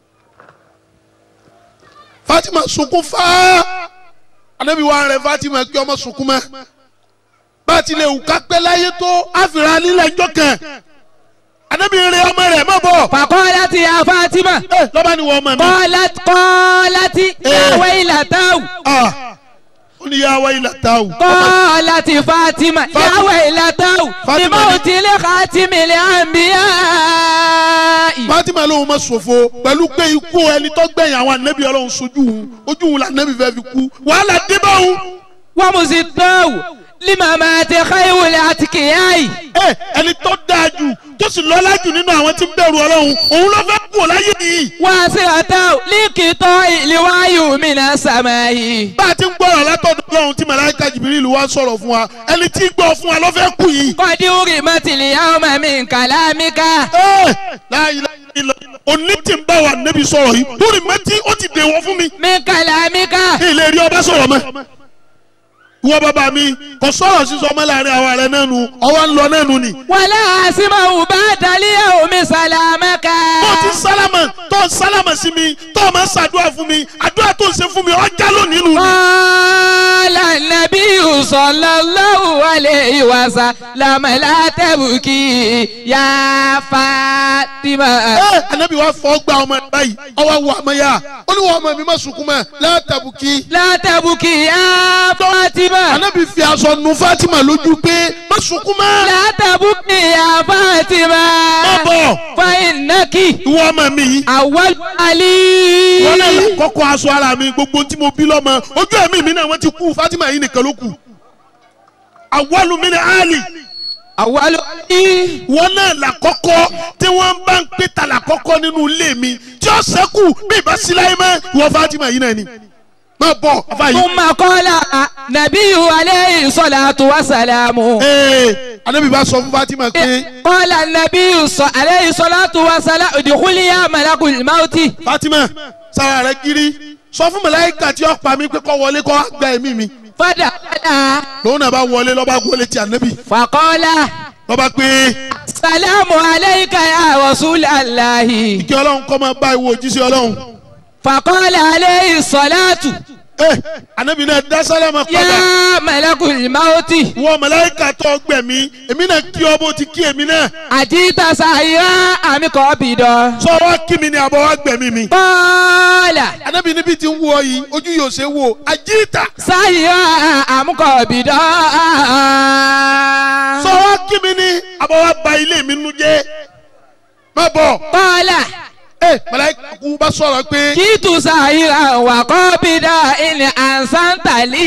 Fatima sunkún fáá anabi wà rẹ̀ Fatima kí ọmọ sunkún mọ́ bá a ti lè wù ká pẹ́ láyé tó àfìrà nílẹ̀ ẹjọ́ kan anabi rẹ̀ ọmọ rẹ̀ mọ̀ bọ̀ fàkọ́lá ti ya fatima. ẹ lọ́ba ni wọ́n ọmọ mi kọ́lá kọ́lá ti yàwé ìlàtàwù. ah ó ní yà wá ilà tá o kọ́lá ti fatima yàwé ìlàtàwù. Fatima ìmọ̀ ni- òtílẹ̀ kàtìmílẹ̀ àǹbíyá. Fatima lóun ma ṣòfò pẹ̀lú pé ikú ẹni tó gbẹ̀yìn àwọn anabi Ọlọ́run sojú òun ojú òun la anabi fẹ́ fi kú wàhálà dé bá òun. wọ́n mú sí tọ́wù limama ti xayiwuli àti kìyàyì. ẹ ẹni tó dáa jù tó sì lọ́lá jù nínú àwọn tí ń bẹ̀rù ọlọ́run òun ló fẹ́ kú láyé yìí. wọ́n sì rà tọ́wù líkìtọ́ ìlíwáyù mìíràn sàmáyì. bá a ti ń gbọ́rọ̀ látọ̀dọ̀ ọlọ́run tí màláíkà jìbìrìlù wá sọ̀rọ̀ fún wa ẹni tí ń gbọ́ fún wa ló fẹ́ kú yìí. kọ́dí orí mọ́tìlì yàwó mami nkàlámíkà. ẹ láyé ilẹ̀ òní tí ń bá wa nẹ́bi sọ̀rọ̀ yìí lórí mẹ́tí ó ti dèwọ̀ fún mi. mi nkàlámíkà. ilé rí ọba sọ̀rọ̀ mọ́. ìwọ bàbá mi kò sọ̀rọ̀ sísọ ọmọ láàrin àwa rẹ̀ náà nu ọwọ́ ń lọ náà nu ni. wàlá àsìmọ̀ bá dalíyà omi sàlámẹ́kà. tó ti sálámà tó ń sálámà sí mi tó máa ń ṣàdúrà fún mi àdúrà tó ń ṣe fún mi ọjà lónìí nù ni. Qala nabiyu sallallahu alayhi wa sallam la tabki ya Fatima. ẹ anabi wa fọ gba ọmọ ẹ báyìí ọwọ wọ ọmọ yá ó ní wọn ọmọ mi má sunkún mọ́ látàbùkì. La tabki ya Fatima. anabi fi aṣọ nu Fatima lójú pé má sunkún mọ́. La tabki ya Fatima. má bọ̀ Fa innaki ìwọ ọmọ mi yìí. awwal ali. wọn náà là kọ́kọ́ aṣọ ara mi gbogbo tí mo bí lọ́mọ ojú ẹ̀mí mi náà wọ́n ti kú Fatima yìí nìkan ló kù. àwọlù mi ni Ali Awwal ali. wọn náà là kọ́kọ́ tí wọ́n bá ń pè ta là kọ́kọ́ nínú ilé mi tí ó sẹ́kù bí ìbá síláyé mọ́ ìwọ Fatima yìí náà ni. má bọ̀ afa yìí. Thumma qala nabiyyu alayhi salatu wa salamu. ee anabi bá sọ fún Fatima pé قال النبي صلى عليه الصلاة والسلام ادخلي يا ملك الموت Fatima sara rẹ kiri sọ fún màláíkà tí ó pa mí pé kó wọlé kó gba ẹ̀mí mi فدخل lòun náà bá wọlé lọ́ba wọlé ti anabi فقال lọ́ba pé السلام عليك يا رسول الله kí ọlọ́run kọ́ máa bá ìwọ òjíṣẹ́ ọlọ́run. فقال عليه الصلاة ẹ anabi náà dá sálámà padà يا ملك الموت wọ màláíkà tó gbẹ̀mí èmi náà kí ọ bó ti kí èmi náà أجيت سائرا أم قابضا sọ wá kí mi ni àbọ̀ wá gbẹ̀mí mi. قال anabi níbi tí ń wọ yìí ojú yóò ṣe wò àjíìtà سائرا أم قابضا sọ wá kí mi ni àbọ̀ wá ba ilé mi nu jẹ́ má bọ̀ قال ẹ màláíkà kú bá sọ̀rọ̀ pé جئت سائرا وقابضا إن أحسنت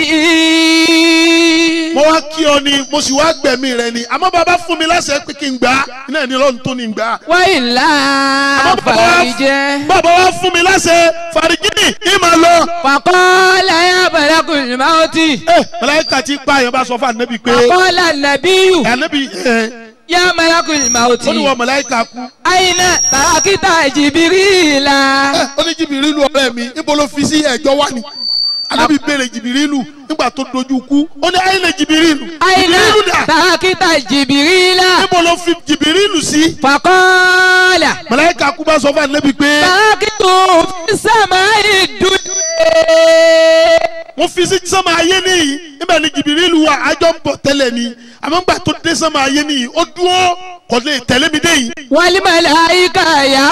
لي mo wá kí ọ ni mo sì wá gbẹ̀mí rẹ ni àmọ́ bàbá fún mi láṣẹ pé kí n gbà á iná ẹni lọ́run tó ní gbà á. وإلا àmọ́ bàbá wá- فرجه bàbá wá fún mi láṣẹ fàrígìnì ìmọ̀ lọ. فقال يا ملك الموت ẹ màláíkà tí pa àyàn bá sọ fún ànábì pé فقال النبي ànábì ẹ يا ملك الموت ó ní wọ́n màláíkà kú. أين تركت جبريل ẹ ó ní jìbìrìlù ọ̀rẹ́ mi níbo ló fi sí ẹ̀jọ́ wá ni anabi béèrè jìbìrìlù nígbà tó dojú kú ó ní ayé lè jìbìrìlù أين jìbìrìlù dà تركت جبريل níbo ló fi jìbìrìlù sí. فقال màláíkà kú bá sọ fún anabi pé تركت في السماء الدنيا wọ́n fi sí sánmà ayé nìyí níbẹ̀ ni jìbìrìlù wa àjọ ń bọ̀ tẹ́lẹ̀ ni àmọ́ nígbà tó dé sánmà ayé nìyí ó dúró kò lè tẹ̀lé mi dé yìí. والملائكة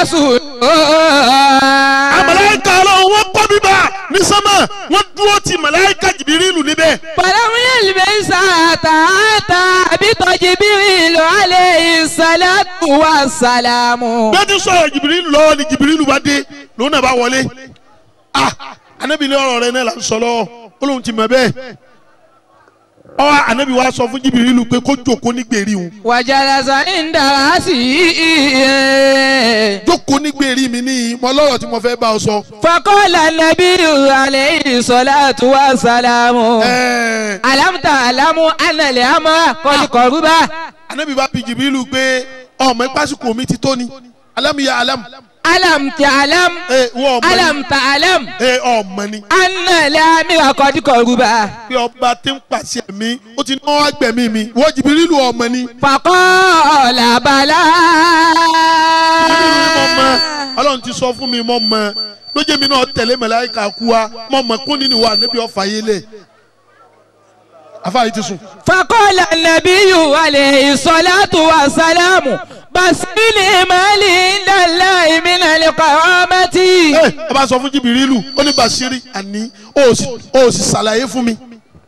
يسجدون àmàláíkà ọlọ́run wọ́n kọ́ bíbá ní sánmà wọ́n dúró ti màláíkà jìbìrìlù níbẹ̀. فلم يلبس حتى أتى بط جبريل عليه الصلاة والسلام bẹ́ẹ̀ ti sọ̀rọ̀ jìbìrìlù lọ́wọ́ ni jìbìrìlù bá dé lòun náà bá wọlé ah anabi ní ọ̀rọ̀ rẹ náà là ń sọ lọ́wọ́ ó lóun ti mọ̀ bẹ́ẹ̀ ọ anabi wa sọ fún jìbìrìlù pé kó jókòó ní gbèrí òun وجلس عند رأسه jókòó ní gbèrí mi ní mọ lọ́rọ̀ tí mo fẹ́ bá ọ sọ. فقال النبي عليه الصلاة والسلام Ẹ̀ẹ́, ألم تعلم أن الأمر قد قرب anabi bá bi jìbìrìlù pé ọmọ ìpásíkò mi ti tó ni alámìyá alámù ألم تعلم ẹ wọ ọmọ ni ألم تعلم ẹ ọmọ ni أن الأمر قد قرب pé ọba tí ń pàṣẹ mi ó ti náwó agbẹ̀mí mi wọ́n jìbìrìlù ọmọ ni. فقال بلى jìbìrìlù ni mo mọ ọlọ́run ti sọ fún mi mo mọ lójú mi náà tẹ̀lé màláíkà kú wa mo mọ kún nínú wa níbi ọ̀fà yé lẹ̀ afáàyè ti sùn. فقال النبي عليه الصلاة والسلام بسني مالي عند الله من القرامة ẹ ọba sọ fún jìbìrìlù ó ní Bàṣírí àní ó sì ó sì ṣàlàyé fún mi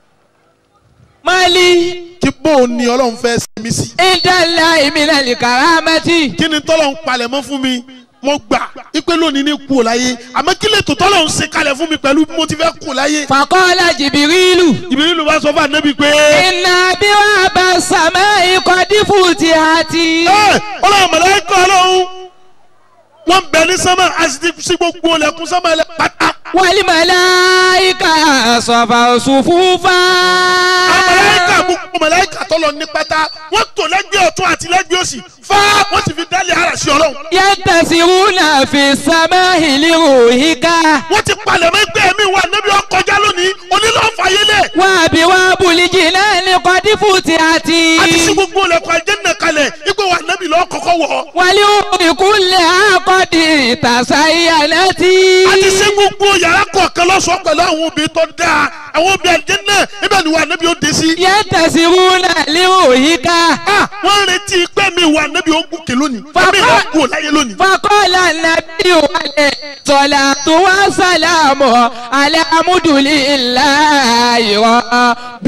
مالي kí bóun ni ọlọ́run fẹ́ sinmi sí. عند الله من القرامة kí ni tọ́lọ̀ ń palẹ̀ mọ́ fún mi mo gbà ipe lónìí ní kú ò láyé àmọ́ kí lè tó tọ́lọ̀ ń ṣe kalẹ̀ fún mi pẹ̀lú bí mo ti fẹ́ kú ò láyé. فقال جبريل jìbìrìlù bá sọ fún ànábì pé. إن أبواب السماء قد فتحت ẹ ọlọ́run mọ̀lẹ́kọ̀ ọlọ́run wọ́n ń bẹ ní sánmà a sì ti sí gbogbo ọlẹ́kùn sánmà ẹlẹ́ pátá. والملائكة صفوا صفوفا mọ̀lẹ́kà gbogbo mọ̀lẹ́kà tó lọ ní pátá wọ́n tò lẹ́gbẹ̀ẹ́ ọ̀tún àti lẹ́gbẹ̀ẹ́ òsì fá wọ́n sì fi dálé ara sí ọlọ́run. ينتسرون في السماء لروحك wọ́n ti palẹ̀ mọ́ ẹgbẹ́ mi wà níbi ọkọjá lónìí onílọ́ọ̀fàyélẹ̀ وأبواب الجنان قد فتحت àti sí gbogbo ọlẹ́kùn àjẹ́nà kalẹ̀ ipò wà níbi lọ́ọ́ kọ́kọ́ wọ̀. ولأم كلها قد تزينت àti sí gbogbo yàrá kọ̀ọ̀kan lọ́sọ̀ọ́ pẹ̀lú àwọn obìnrin tó dáa àwọn obìnrin àjẹ́nà ibẹ̀ ni wà níbi ó dé sí. ينتسرون لروحك Ah, wọ́n ń retí pé mi wà níbi ogún kè lónìí ẹ̀mí ìlà kú ò láyé lónìí. فقال النبي عليه الصلاة والسلام الحمد لله رب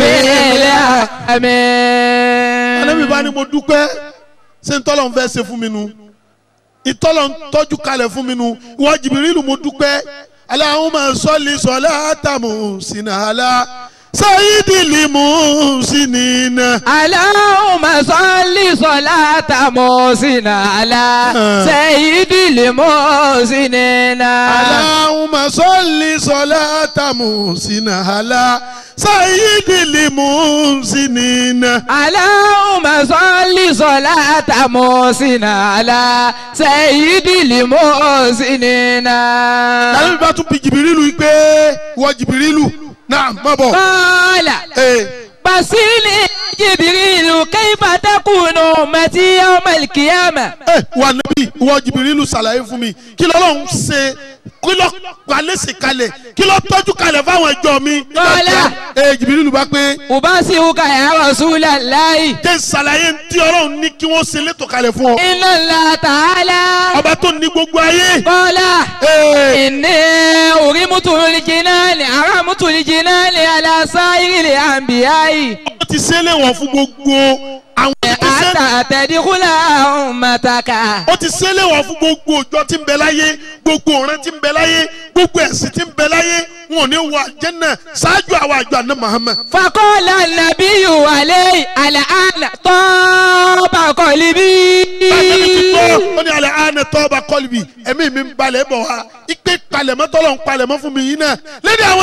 العالمين Ànábì bá ní mo dúpẹ́ ṣé ntọ́lọ̀ ń fẹ́ ṣe fún mi nu ìtọ́lọ̀ ń tọ́jú kalẹ̀ fún mi nu ìwọ Jìbìrìlù mo dúpẹ́ Allahumma salli salata muhsinala sayyidil muhsinina. اللهم صل صلاة محسن على سيد المحسنين Allahumma salli salata muhsinala sayyidil muhsinina. اللهم صل صلاة محسن على سيد المحسنين Ànábì bá tún bi Jìbìrìlù yìí pé ìwọ Jìbìrìlù náà má bọ̀. قال Ee. بصيني جبريل كيف تكون أمتي يوم القيامة ẹ wà níbí ìwọ jìbìrìlù ṣàlàyé fún mi kí lọ́lọ́run ṣe kí lọ́ palẹ́sì kalẹ̀ kí lọ́ tọ́jú kalẹ̀ fáwọn ẹjọ́ mi. Kọ́lá. ẹ jìbìrìlù bá pé أبصرك يا رسول الله jẹ́ ṣàlàyé tí ọlọ́run ní kí wọ́n ṣe létò kalẹ̀ fún ọ. إن الله تعالى ọba tó ní gbogbo ayé. قال Ee, إني أرمت الجنان أرمت الجنان على سائر الأنبياء ó ti ṣe é léwọ̀n fún gbogbo àwọn ìgbésẹ̀. حتى تدخل أمتك ó ti ṣe é léwọ̀n fún gbogbo òjò tí ń bẹ láyé gbogbo ọ̀ràn tí ń bẹ láyé gbogbo ẹ̀sìn tí ń bẹ láyé wọn ò ní wọ àjẹ́nà ṣáájú àwọn àjọ àná Muhammad. فقال النبي عليه الآن طاب قلبي bàtẹ́ni ti tọ́ ó ní alẹ́ àánẹ tọ́ba kọ́lìbì ẹ̀mí mi ń balẹ̀ bọ̀ wá ipe palẹ̀mọ́ tọ́lọ̀ ń palẹ̀mọ́ fún mi yìí náà lẹ́ni àwọn jẹ̀mọ́ mi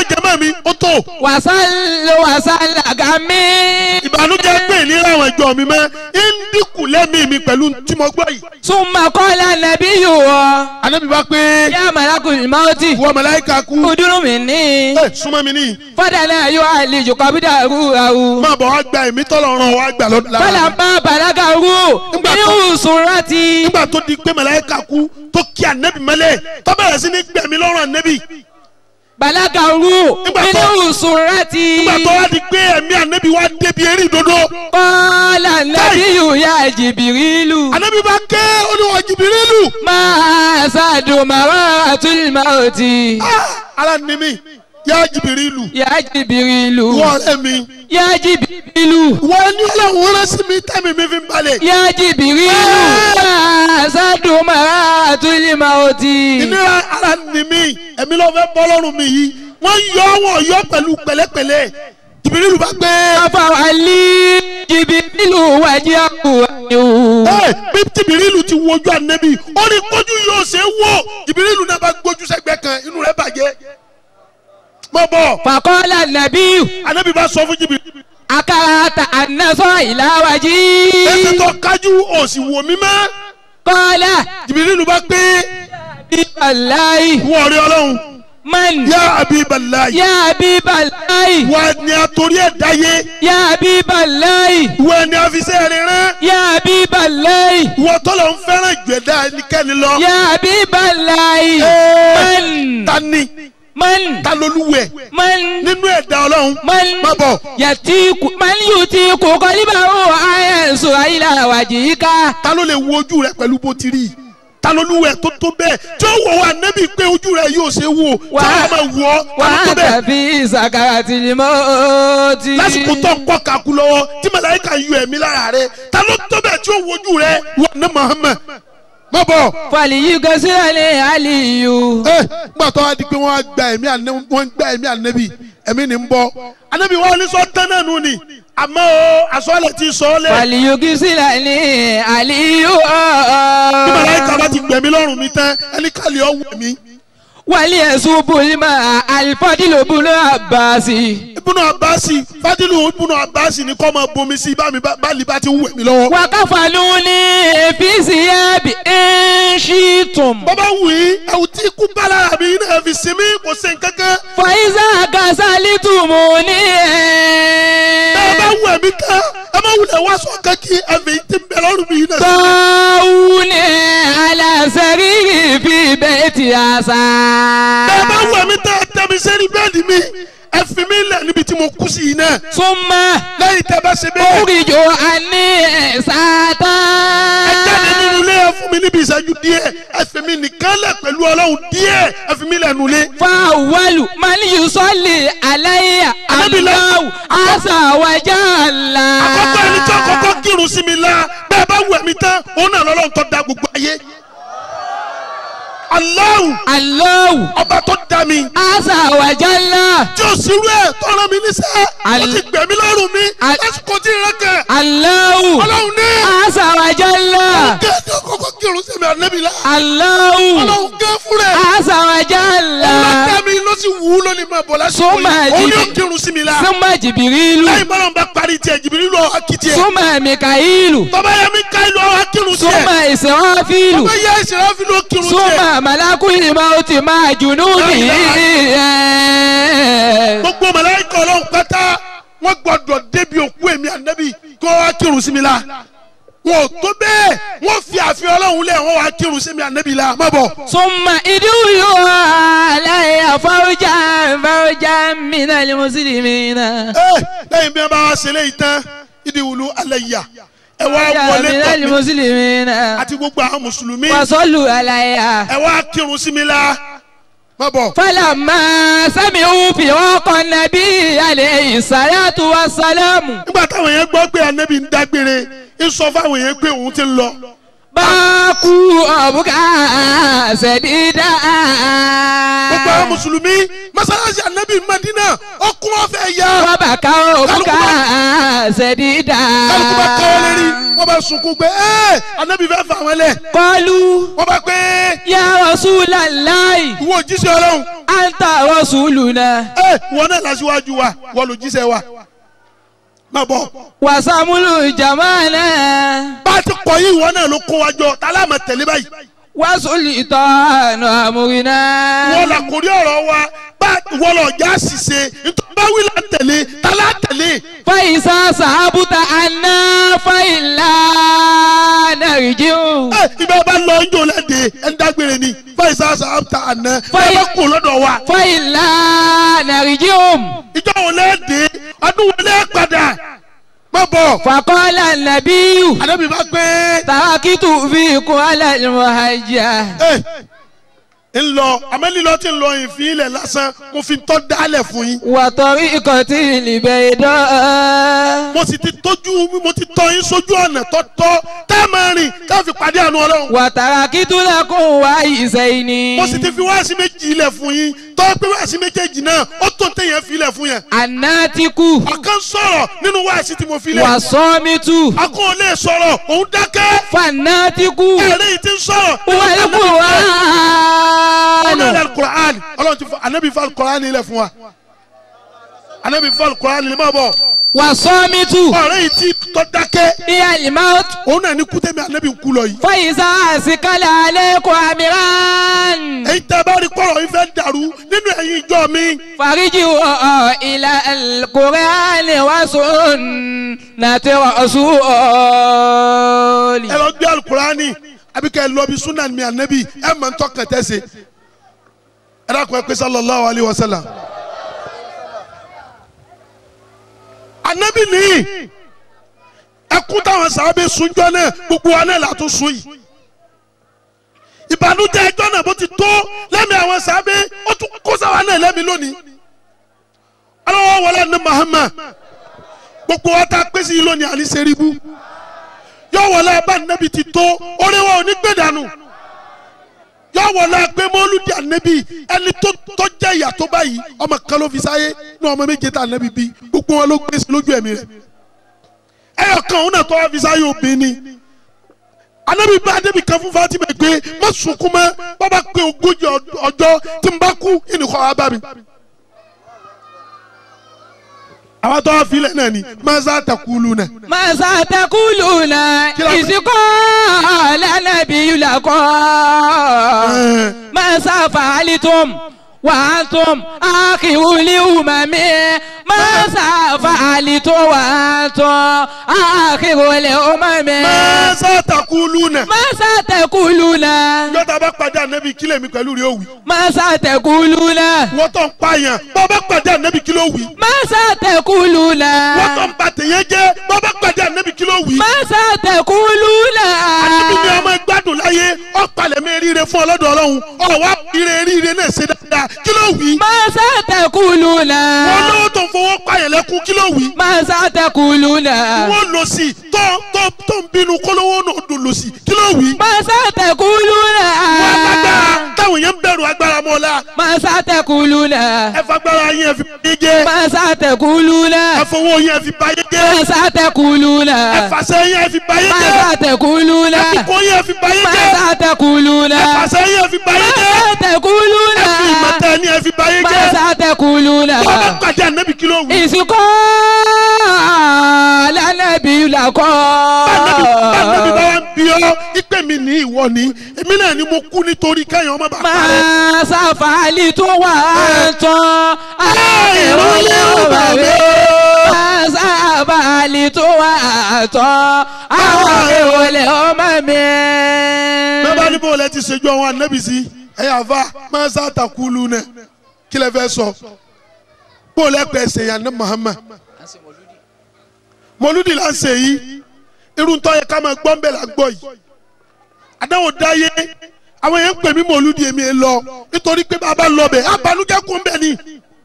mi ó tó. wàsálò wàsálà gàmí. ìbànújẹ́ pé ìnira àwọn ẹjọ́ mi mọ́ ń dínkù lẹ́mìí mi pẹ̀lú tí mo gbọ́ yìí. súnmọ́ kọ́lá nàbí yòó ọ. anabi bá pé. yá malakul mauti. wọ màláíkà kú. kuduru mi ní. ẹ súnmọ́ mi ní. fọdà náà yóò àlejò kọ́bídà rú àwù. máa bọ̀ wá gba èmi tọ́lọ̀ ràn wá gbà lọ́dún lára. fọlá bá balaga rú. nínú sùnrọ̀tì. nígbà tó di pé màláíkà kú tó kí anabi mẹ́lẹ̀ tó bẹ̀rẹ̀ sí ní gbẹ̀mí lọ́rùn anabi. balaga rú. nínú sùnrọ̀tì. nígbà tó wá di pé ẹ̀mí anabi wá débi eré ìdodo. kọ́lá nàbí yóò yá jìbìrìlù. anabi bá ké olúwa jìbìrìlù. máa ṣàdùn màrá àtúntì. ara ni mi yá jìbìrìlù. yá jìbìrìlù. wọ́n ọ̀rẹ́ mi. yá jìbìrìlù. wọ́n ní ọlọ́run rán sí mi tẹ́mi mi fi ń balẹ̀. yá jìbìrìlù. máa ṣàdùn màrá àtúntì. ìnira ara ni mi ẹ̀mí ló fẹ́ bọ́ lọ́rùn mi yìí wọ́n yọ wọ́n yọ pẹ̀lú pẹ̀lẹ́pẹ̀lẹ́ jìbìrìlù bá gbé. afawali jìbìrìlù wájú àkùrẹ́ ẹ bí jìbìrìlù ti wojú ànẹ́bí ó ní kójú yóò ṣe é wò jìbìrìlù náà bá gbójú sẹ́gbẹ́ kan inú rẹ̀ bàjẹ́. mọ bọ. fàkọ́lá nàbíyù. ànẹ́bí bá sọ fún jìbìrìlù. akarata anasọ ìlàwájí. ẹsẹ̀ tó kájú òsì wò mí mọ́. kọ́lá. jìbìrìlù bá gbé. bíbáláyì. wọ́n rí ọlọ́run. man. yá abibalayi. yá bíbáláyì. wà ní àtòrí ẹ̀ dáyé. yá bíbáláyì. wà ní àfisẹ́ rẹ̀ rán. yá bíbáláyì. wọ́n tọ́lọ̀ ń fẹ́ràn ìgbẹ́dá ẹnikẹ́ni lọ. yá bíbáláyì. man. tani. man. ta lolúwẹ̀. man. nínú ẹ̀dá ọlọ́run. man. má bọ̀. yàtí man yóò ti kó kọ́líbà ó àyẹ̀sọ àyíláwájí ká. ta ló lè wo ojú rẹ pẹ̀lú bó ti rí i ta ló lúwẹ̀ tó tó bẹ́ẹ̀ tí ó wọ̀ wá nẹ́bí pé ojú rẹ yóò ṣe wò tí wọ́n máa wọ̀ ọ́ ta ló tó wàá bẹ́ẹ̀. tàbí ìsàkàrà tìlímọ́ ti. lásìkò tó ń kọ́ kakú lọ́wọ́ tí màláíkà yọ ẹ̀mí lára rẹ ta ló tó bẹ́ẹ̀ tí ó wojú rẹ wọ ní Muhammad má bọ̀. fàlìyí gẹ́sílẹ̀ ní àlìyù. ẹ gbà tó wá di pé wọ́n á gba ẹ̀mí ànẹ́bí wọ́n gba ẹ̀mí ànẹ́bí ẹ̀mí ni ń bọ́ ànẹ́bí wọn ní sọ tán náà nù ni àmọ́ o àsọ̀lẹ̀ ti sọ ọ́ lẹ̀. fàlìyí gẹ́sílẹ̀ ní àlìyù. bí màláíkà bá ti gbẹ̀mí lọ́rùn mi tán ẹni kàlí ọ̀ wẹ̀ mí. wàlí ẹ̀sùn bùnmá àlìfọ́dìlò bùnú àbáṣì. ibùnú abasi fadilu ibùnú abasi ni kọ́ máa bomi sí bá mi bá báàlì bá ti ń wẹ̀ mí lọ́wọ́. wàkàfàlù ní èfìsì ẹ̀bì ẹ̀ṣìtùm. bàbá wù í ẹ̀wù tí ikú bá lára mi náà fi sinmi kò sí nǹkankan. fàyíṣà kàṣálítùmù ní ẹ̀. bẹ́ẹ̀ bá wù ẹ̀mí tán ẹ má wulẹ̀ wá sọ kankí ẹ̀fẹ̀ tí ń bẹ lọ́rùn mi náà. tọ́wù ní aláṣẹ́rìrì fi bẹ́ẹ̀ ti àṣà. bẹ́ẹ̀ bá wù ẹ̀mí tán ẹ tẹ́ mi sẹ́ni bẹ́ẹ̀dì mi ẹ fi mi lẹ̀ níbi tí mo kú sí yìí náà. súnmọ́ lẹ́yìn tẹ́ bá ṣe bẹ́ẹ̀. oríjò àní ẹ̀sátá. ẹ jáde nínú ilé ẹ fún mi níbi ìṣẹ́jú díẹ̀ ẹ fi mi nìkan lẹ̀ pẹ̀lú ọlọ́run díẹ̀ ẹ fi mi lẹ̀ nulẹ̀. fáwọlù maliyu sọ́ọ̀lì aláyà aláwù àṣàwájà ńlá. àkọ́kọ́ ẹni tí àkọ́kọ́ kírun sí mi la bẹ́ẹ̀ bá wù ẹ̀mí tán òun náà lọ́lọ́run tó da gbogbo ayé. Allahu aláwù ọba tó da mi àṣàwájà ńlá. tí o sì rú ẹ̀ tọ́ra mi níṣẹ́ ó Al- ti gbẹ̀mí lọ́rùn mi Al- lásìkò tí ìrẹ́ kẹ̀ aláwù ọlọ́run ní àṣàwájà ńlá. kẹ́ẹ̀dì àkọ́kọ́ kírun sí mi ànẹ́bí la aláwù ọlọ́run gẹ́ fún rẹ̀ àṣàwájà ńlá. ọlọ́dẹ mi ló sì wù ú lónìí máa bọ̀ lásìkò Súnmọ́ yìí òun ni ó jìbì- kírun sí mi la súnmọ́ jìbìrìlù lẹ́yìn bọ́lá ń bá parí tiẹ̀ jìbìrì lọ akitì ẹ̀ súnmọ́ mikaílù tọ́ba yẹ mi ká ìlú àwọn akírun tiẹ̀ súnmọ́ ìsìnwáfílù tọ́ba yẹ ìṣẹ̀lẹ̀ fi ló kírun tiẹ̀ súnmọ́ màlákùnrin máa ti máa jùnú nìyí. gbogbo màláíkà ọlọ́run pátá wọ́n gbọ́dọ̀ débi òkú èmi ànábì kó wá kírun sí mi la wọn ò tó bẹ́ẹ̀ wọ́n fi àfihàn ọlọ́run lẹ̀ wọ́n wá kírun sí mi ànábì la má bọ̀. súnmọ́ ìdúró aláya fáwọjà fáwọjà mìíràn ni mùsùlùmí náà. ẹ lẹ́yìn bí wọ́n bá wá ṣe léyìí tán ìdí wùlú alẹ́ yà ẹ wá wọlé mìíràn ni tọ̀ mí mùsùlùmí náà. àti gbogbo àwọn mùsùlùmí wàsọ́lù aláya. ẹ wá kírun sí mi la má bọ̀. fọlọ́mọ sẹ́miu fi ọkọ̀ nàbí alẹ́ ìsàlátù wa sálámù. nígbà táwọn yẹn gbọ́ pé ànábì ń dágbére ń sọ fáwọn yẹn pé òun ti ń lọ. báàkú ọ̀bùkà ṣẹ̀dídà. gbogbo àwọn mùsùlùmí má masalasi anabi madina ọkùn ọfẹ ya. wọ́n bá ká òkúta ṣẹ̀dídà. kálukú bá káwọ́ lérí wọ́n bá sunkún pé ẹ́ anabi fẹ́ fà wọ́n lẹ̀. kọlu wọ́n bá pé ya Rasulallahi ìwọ òjíṣẹ́ ọlọ́run. anta rasuluna. ẹ wọn náà lásìwájú wa wọ́n lò jíṣẹ́ wa. má bọ̀. wàsàmúlù jamana. bá a ti kọ̀ yìí wọn náà ló kó wa jọ tá a láàmà tẹ̀lé báyìí. wàsùlì tọ́nu àmúrinà. wọ́n la kò rí ọ̀rọ̀ wa bá wọ́n lọ já ṣìṣe nítorí bá wí la tẹ̀lé tá a lá tẹ̀lé. fàyísà sàbùtà àná fàyílà nàìjíríà. ẹ ibà bá lọ ń jò lẹ́dẹ̀ ẹ̀ ń dágbére ni fàyísà sàbùtà àná ẹ Fàyí- bá kó lọ́dọ̀ wa. fàyílà nàìjíríà. ìjọ wo lẹ́dẹ̀ ọdún wo lẹ́ padà má bọ̀. fàkọ́lá nàbíyù. àdébí bá gbé. tàkìtù fi kún alẹ́ mọ̀hájà. ẹ ń lọ amẹ́lílọ́ tí ń lọ ìfín ilẹ̀ lásán mo fi tọ́ dálẹ̀ fún yín. wàtọ̀rí ikọ̀ tí ìlìbẹ̀ dán. mo sì ti tójú mo ti tọ́ yín sójú ọ̀nà tọ́tọ́ tá a máa rìn tá a fi pàdé àánú ọlọ́run. wàtàrà kìtùlẹ̀kùn wá ìsẹ̀yìn ni. mo sì ti fi wáàsí méjì ilẹ̀ fún yín tọ́ pé wáàsí méjèèjì náà ó tó téèyàn fi ilẹ̀ fún yẹn. àná ti kú. ọ̀kan sọ̀rọ̀ nínú wáàsí tí mo fi lẹ̀. wà sọ́mítù. akọ́ ò lè sọ̀rọ̀ òun dákẹ́. fànà ti kú. ẹ̀rẹ́ yìí ti ń sọ̀rọ̀. wàlẹ́ kù wá. ọ̀nà ilẹ̀ alukur'an ọlọ́run ti fọ anabi fọ alukur'an ilẹ̀ fún wa anabi fọ alukur'an ilẹ̀ máa bọ̀. wà sọ́mítù. ọ̀rẹ́ yìí ti tọ́ dákẹ́. ìyá ìmọ̀. òun náà ní kútẹ́mi anabi ń kú lọ yìí. fàyísà àsìkálẹ̀ alẹ́ kọ́ àmìrán. èyí tẹ́ bá rí kọ́rọ̀ yìí fẹ́ dàrú nínú ẹ̀yin ìjọ mi. fariji wọ ilà kùrẹ́ánì wá sùn nàti rọ̀ṣùọ́lì. ẹ lọ gbé alukur'ani àbí kẹ́ ẹ lọ bí sunan mi anabi ẹ mọ̀ ń tọ́kàn tẹ́sẹ̀ ẹ dákun ẹ pé sallallahu alayhi wa sallam. anabi nìyí ẹkún táwọn sábẹ́ sunjọ́ náà gbogbo wa náà látún sun yìí ìbànújẹ́ ẹjọ́ náà bó ti tó lẹ́mìí àwọn sábẹ́ ó tún kó sáwa náà lẹ́mìí lónìí ọlọ́wọ́ wọlé ní Muhammad gbogbo wa tá a pèsè yìí lónìí àní sẹ́ríbù yóò wọlé abá nẹ́bi ti tó orí wa ò ní gbé dànù yóò wọlé pé mọ́lúdì ànẹ́bi ẹni tó tó jẹ́ ìyà tó báyìí ọmọ kan ló fi sáyé ní ọmọ méje tá ànẹ́bi bí gbogbo wọn ló gbé sí lójú ẹ̀mí rẹ̀ ẹyọ kan òun náà tó wá fi sáyé obìnrin ni anabi bá adébi kan fún Fatima pé má sunkún mọ́ bàbá pé ogójì ọjọ́ tí n bá kú ìnìkọ́ wa bá mi. àwọn tó wá filẹ̀ náà ni maza takulu náà. masa takuluna ìsìnkọ́ lẹ́nàbí lakọ́ masa fàálítùm wàhálítùm àkìwúlì umami masa fàálítùm wàhálítùm àkìwúlì umami. maza takulu náà. masa takuluna. yọta bá pàdé anabi kílẹ̀ mi pẹ̀lú rẹ̀ òwì. masa takuluna. wọ́n tó ń pààyàn bọ́ bá pàdé anabi kílẹ̀ òwì. masa takuluna. wọ́n tó ń ba tèèyàn jẹ́ bọ́ bá pàdé anabi kílẹ̀ òwì. masa takuluna. anabi ni ọmọ gbádùn láyé ọ̀pàlẹ̀ mi ríire fún ọlọ́dọ̀ ọlọ́run ọ̀wá ire ríire náà ṣe dáadáa kílẹ̀ òwì. masa takuluna. wọ́n lówó tó ń fowó pààyàn lẹ́kún kílẹ̀ òwì. masa takuluna. wọ́n lọ sí tó tó tó ń bínú kólówó náà dùn lọ sí kílẹ̀ òwì. masa takuluna. wọ́n agbára táwọn yẹn ń bẹ̀rù agbára mọ́ la. masa takuluna. ẹ fagbára yẹn fi báyé jẹ́. masa takuluna. ẹ fowó yẹn fi báyé jẹ́. masa takuluna. ẹ fàṣẹ yẹn fi báyé jẹ́. masa takuluna. ẹ fìkó yẹn fi báyé jẹ́. masa takuluna. ẹ fàṣẹ yẹn fi báyé jẹ́. masa takuluna. ẹ fi ìmọ̀tẹ́ ni ẹ fi báyé jẹ́. masa takuluna. wọ́n bá pàdé ànábì kí ló wù. ìsìnkú lánàbí làkọ́. bánabi bánabi bá wà ń bí ọ ìpè mi ní ìwọ ni èmi náà ni mo kú nítorí kẹ́yìn ọmọ bá parẹ́. máa ṣàfàlì tó wà tán àìrólé ọba rẹ. máa ṣàfàlì tó wà tán àwọn ìrọ̀lẹ́ ọmọ mi. bẹ́ẹ̀ ni bó lẹ ti ṣèjú àwọn ànábì sí ẹ yà fa máa sá takulu nẹ kí lẹ fẹ́ sọ bó lẹ pẹ́ ṣe yàn ní Muhammad mọlúdi la ń ṣe yìí irun tó yẹ ká máa gbọ́ ń bẹ̀ la gbọ́ yìí àdáwò dáyé àwọn yẹn ń pè mí mọlúdi èmi ẹ lọ nítorí pé bàbá lọ bẹ̀ abanújẹ́ kún bẹ̀ ni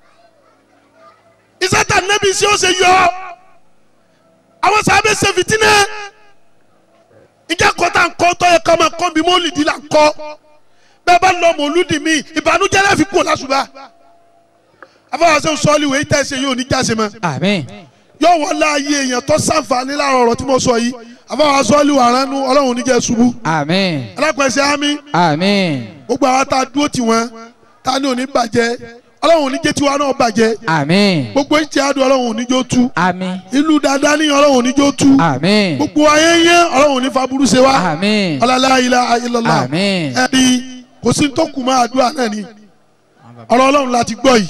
ìsátà nẹ́bí sí ó ṣe yọ àwọn sábẹ́ ṣe fìtínẹ́ ìjà kọ́ta ńkọ́ tó yẹ ká máa kọ́ bí mọlúdi la ń kọ́ bẹ́ẹ̀ bá lọ mọlúdi mi ìbànújẹ́ láfi kú lásùbà afọwọ́sẹ́ sọ́ọ́lì wèé tẹ̀sí yóò ní jáse mọ́ àmín yóò wọlé ayé èèyàn tó sàǹfààní láàrọ̀ ọ̀rọ̀ tí mo sọ yìí afọwọ́sẹ́ sọ́ọ́lì wà ránú ọlọ́run níjẹ́ ṣubú àmín alápẹ̀sẹ̀ ámì àmín gbogbo àwọn tá a dúró tì wọ́n tá a ní òní bàjẹ́ ọlọ́run níjẹ́ tiwa náà bàjẹ́ àmín gbogbo ìtì àdùn ọlọ́run níjó tú àmín ìlú dáadáa ní ọlọ́run níjó tú àmín gbogbo ayé yẹn ọlọ́run ní faburú ṣe wá àmín ọlọ́lá ilá ilọ́lá àmín ẹni kò sí tó kù máa àdúrà náà ni ọ̀rọ̀ ọlọ́run láti gbọ́ yìí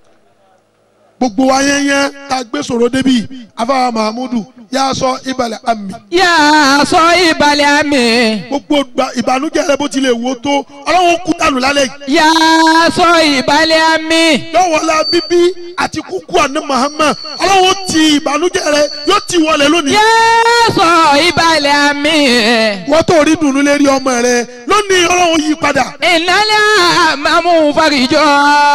gbogbo wa yẹn yẹn tá a gbé sọ̀rọ̀ débi afáwa mahamudu yà á sọ ìbàlẹ̀ àmì yà á sọ ìbàlẹ̀ àmì gbogbo gba- ìbànújẹ́ rẹ bó tilẹ̀ wò tó ọlọ́run kú dànù lálẹ́ yìí yà á sọ ìbàlẹ̀ àmì lọ́wọ́lá bíbí àti kúkú àná mahama ọlọ́run ti ìbànújẹ́ rẹ yóò ti wọlé lónìí yà á sọ ìbàlẹ̀ àmì wọ́n tó rí dùnú lérí ọmọ rẹ lónìí ọlọ́run yí padà ìnálẹ́ àmàmú farijọ́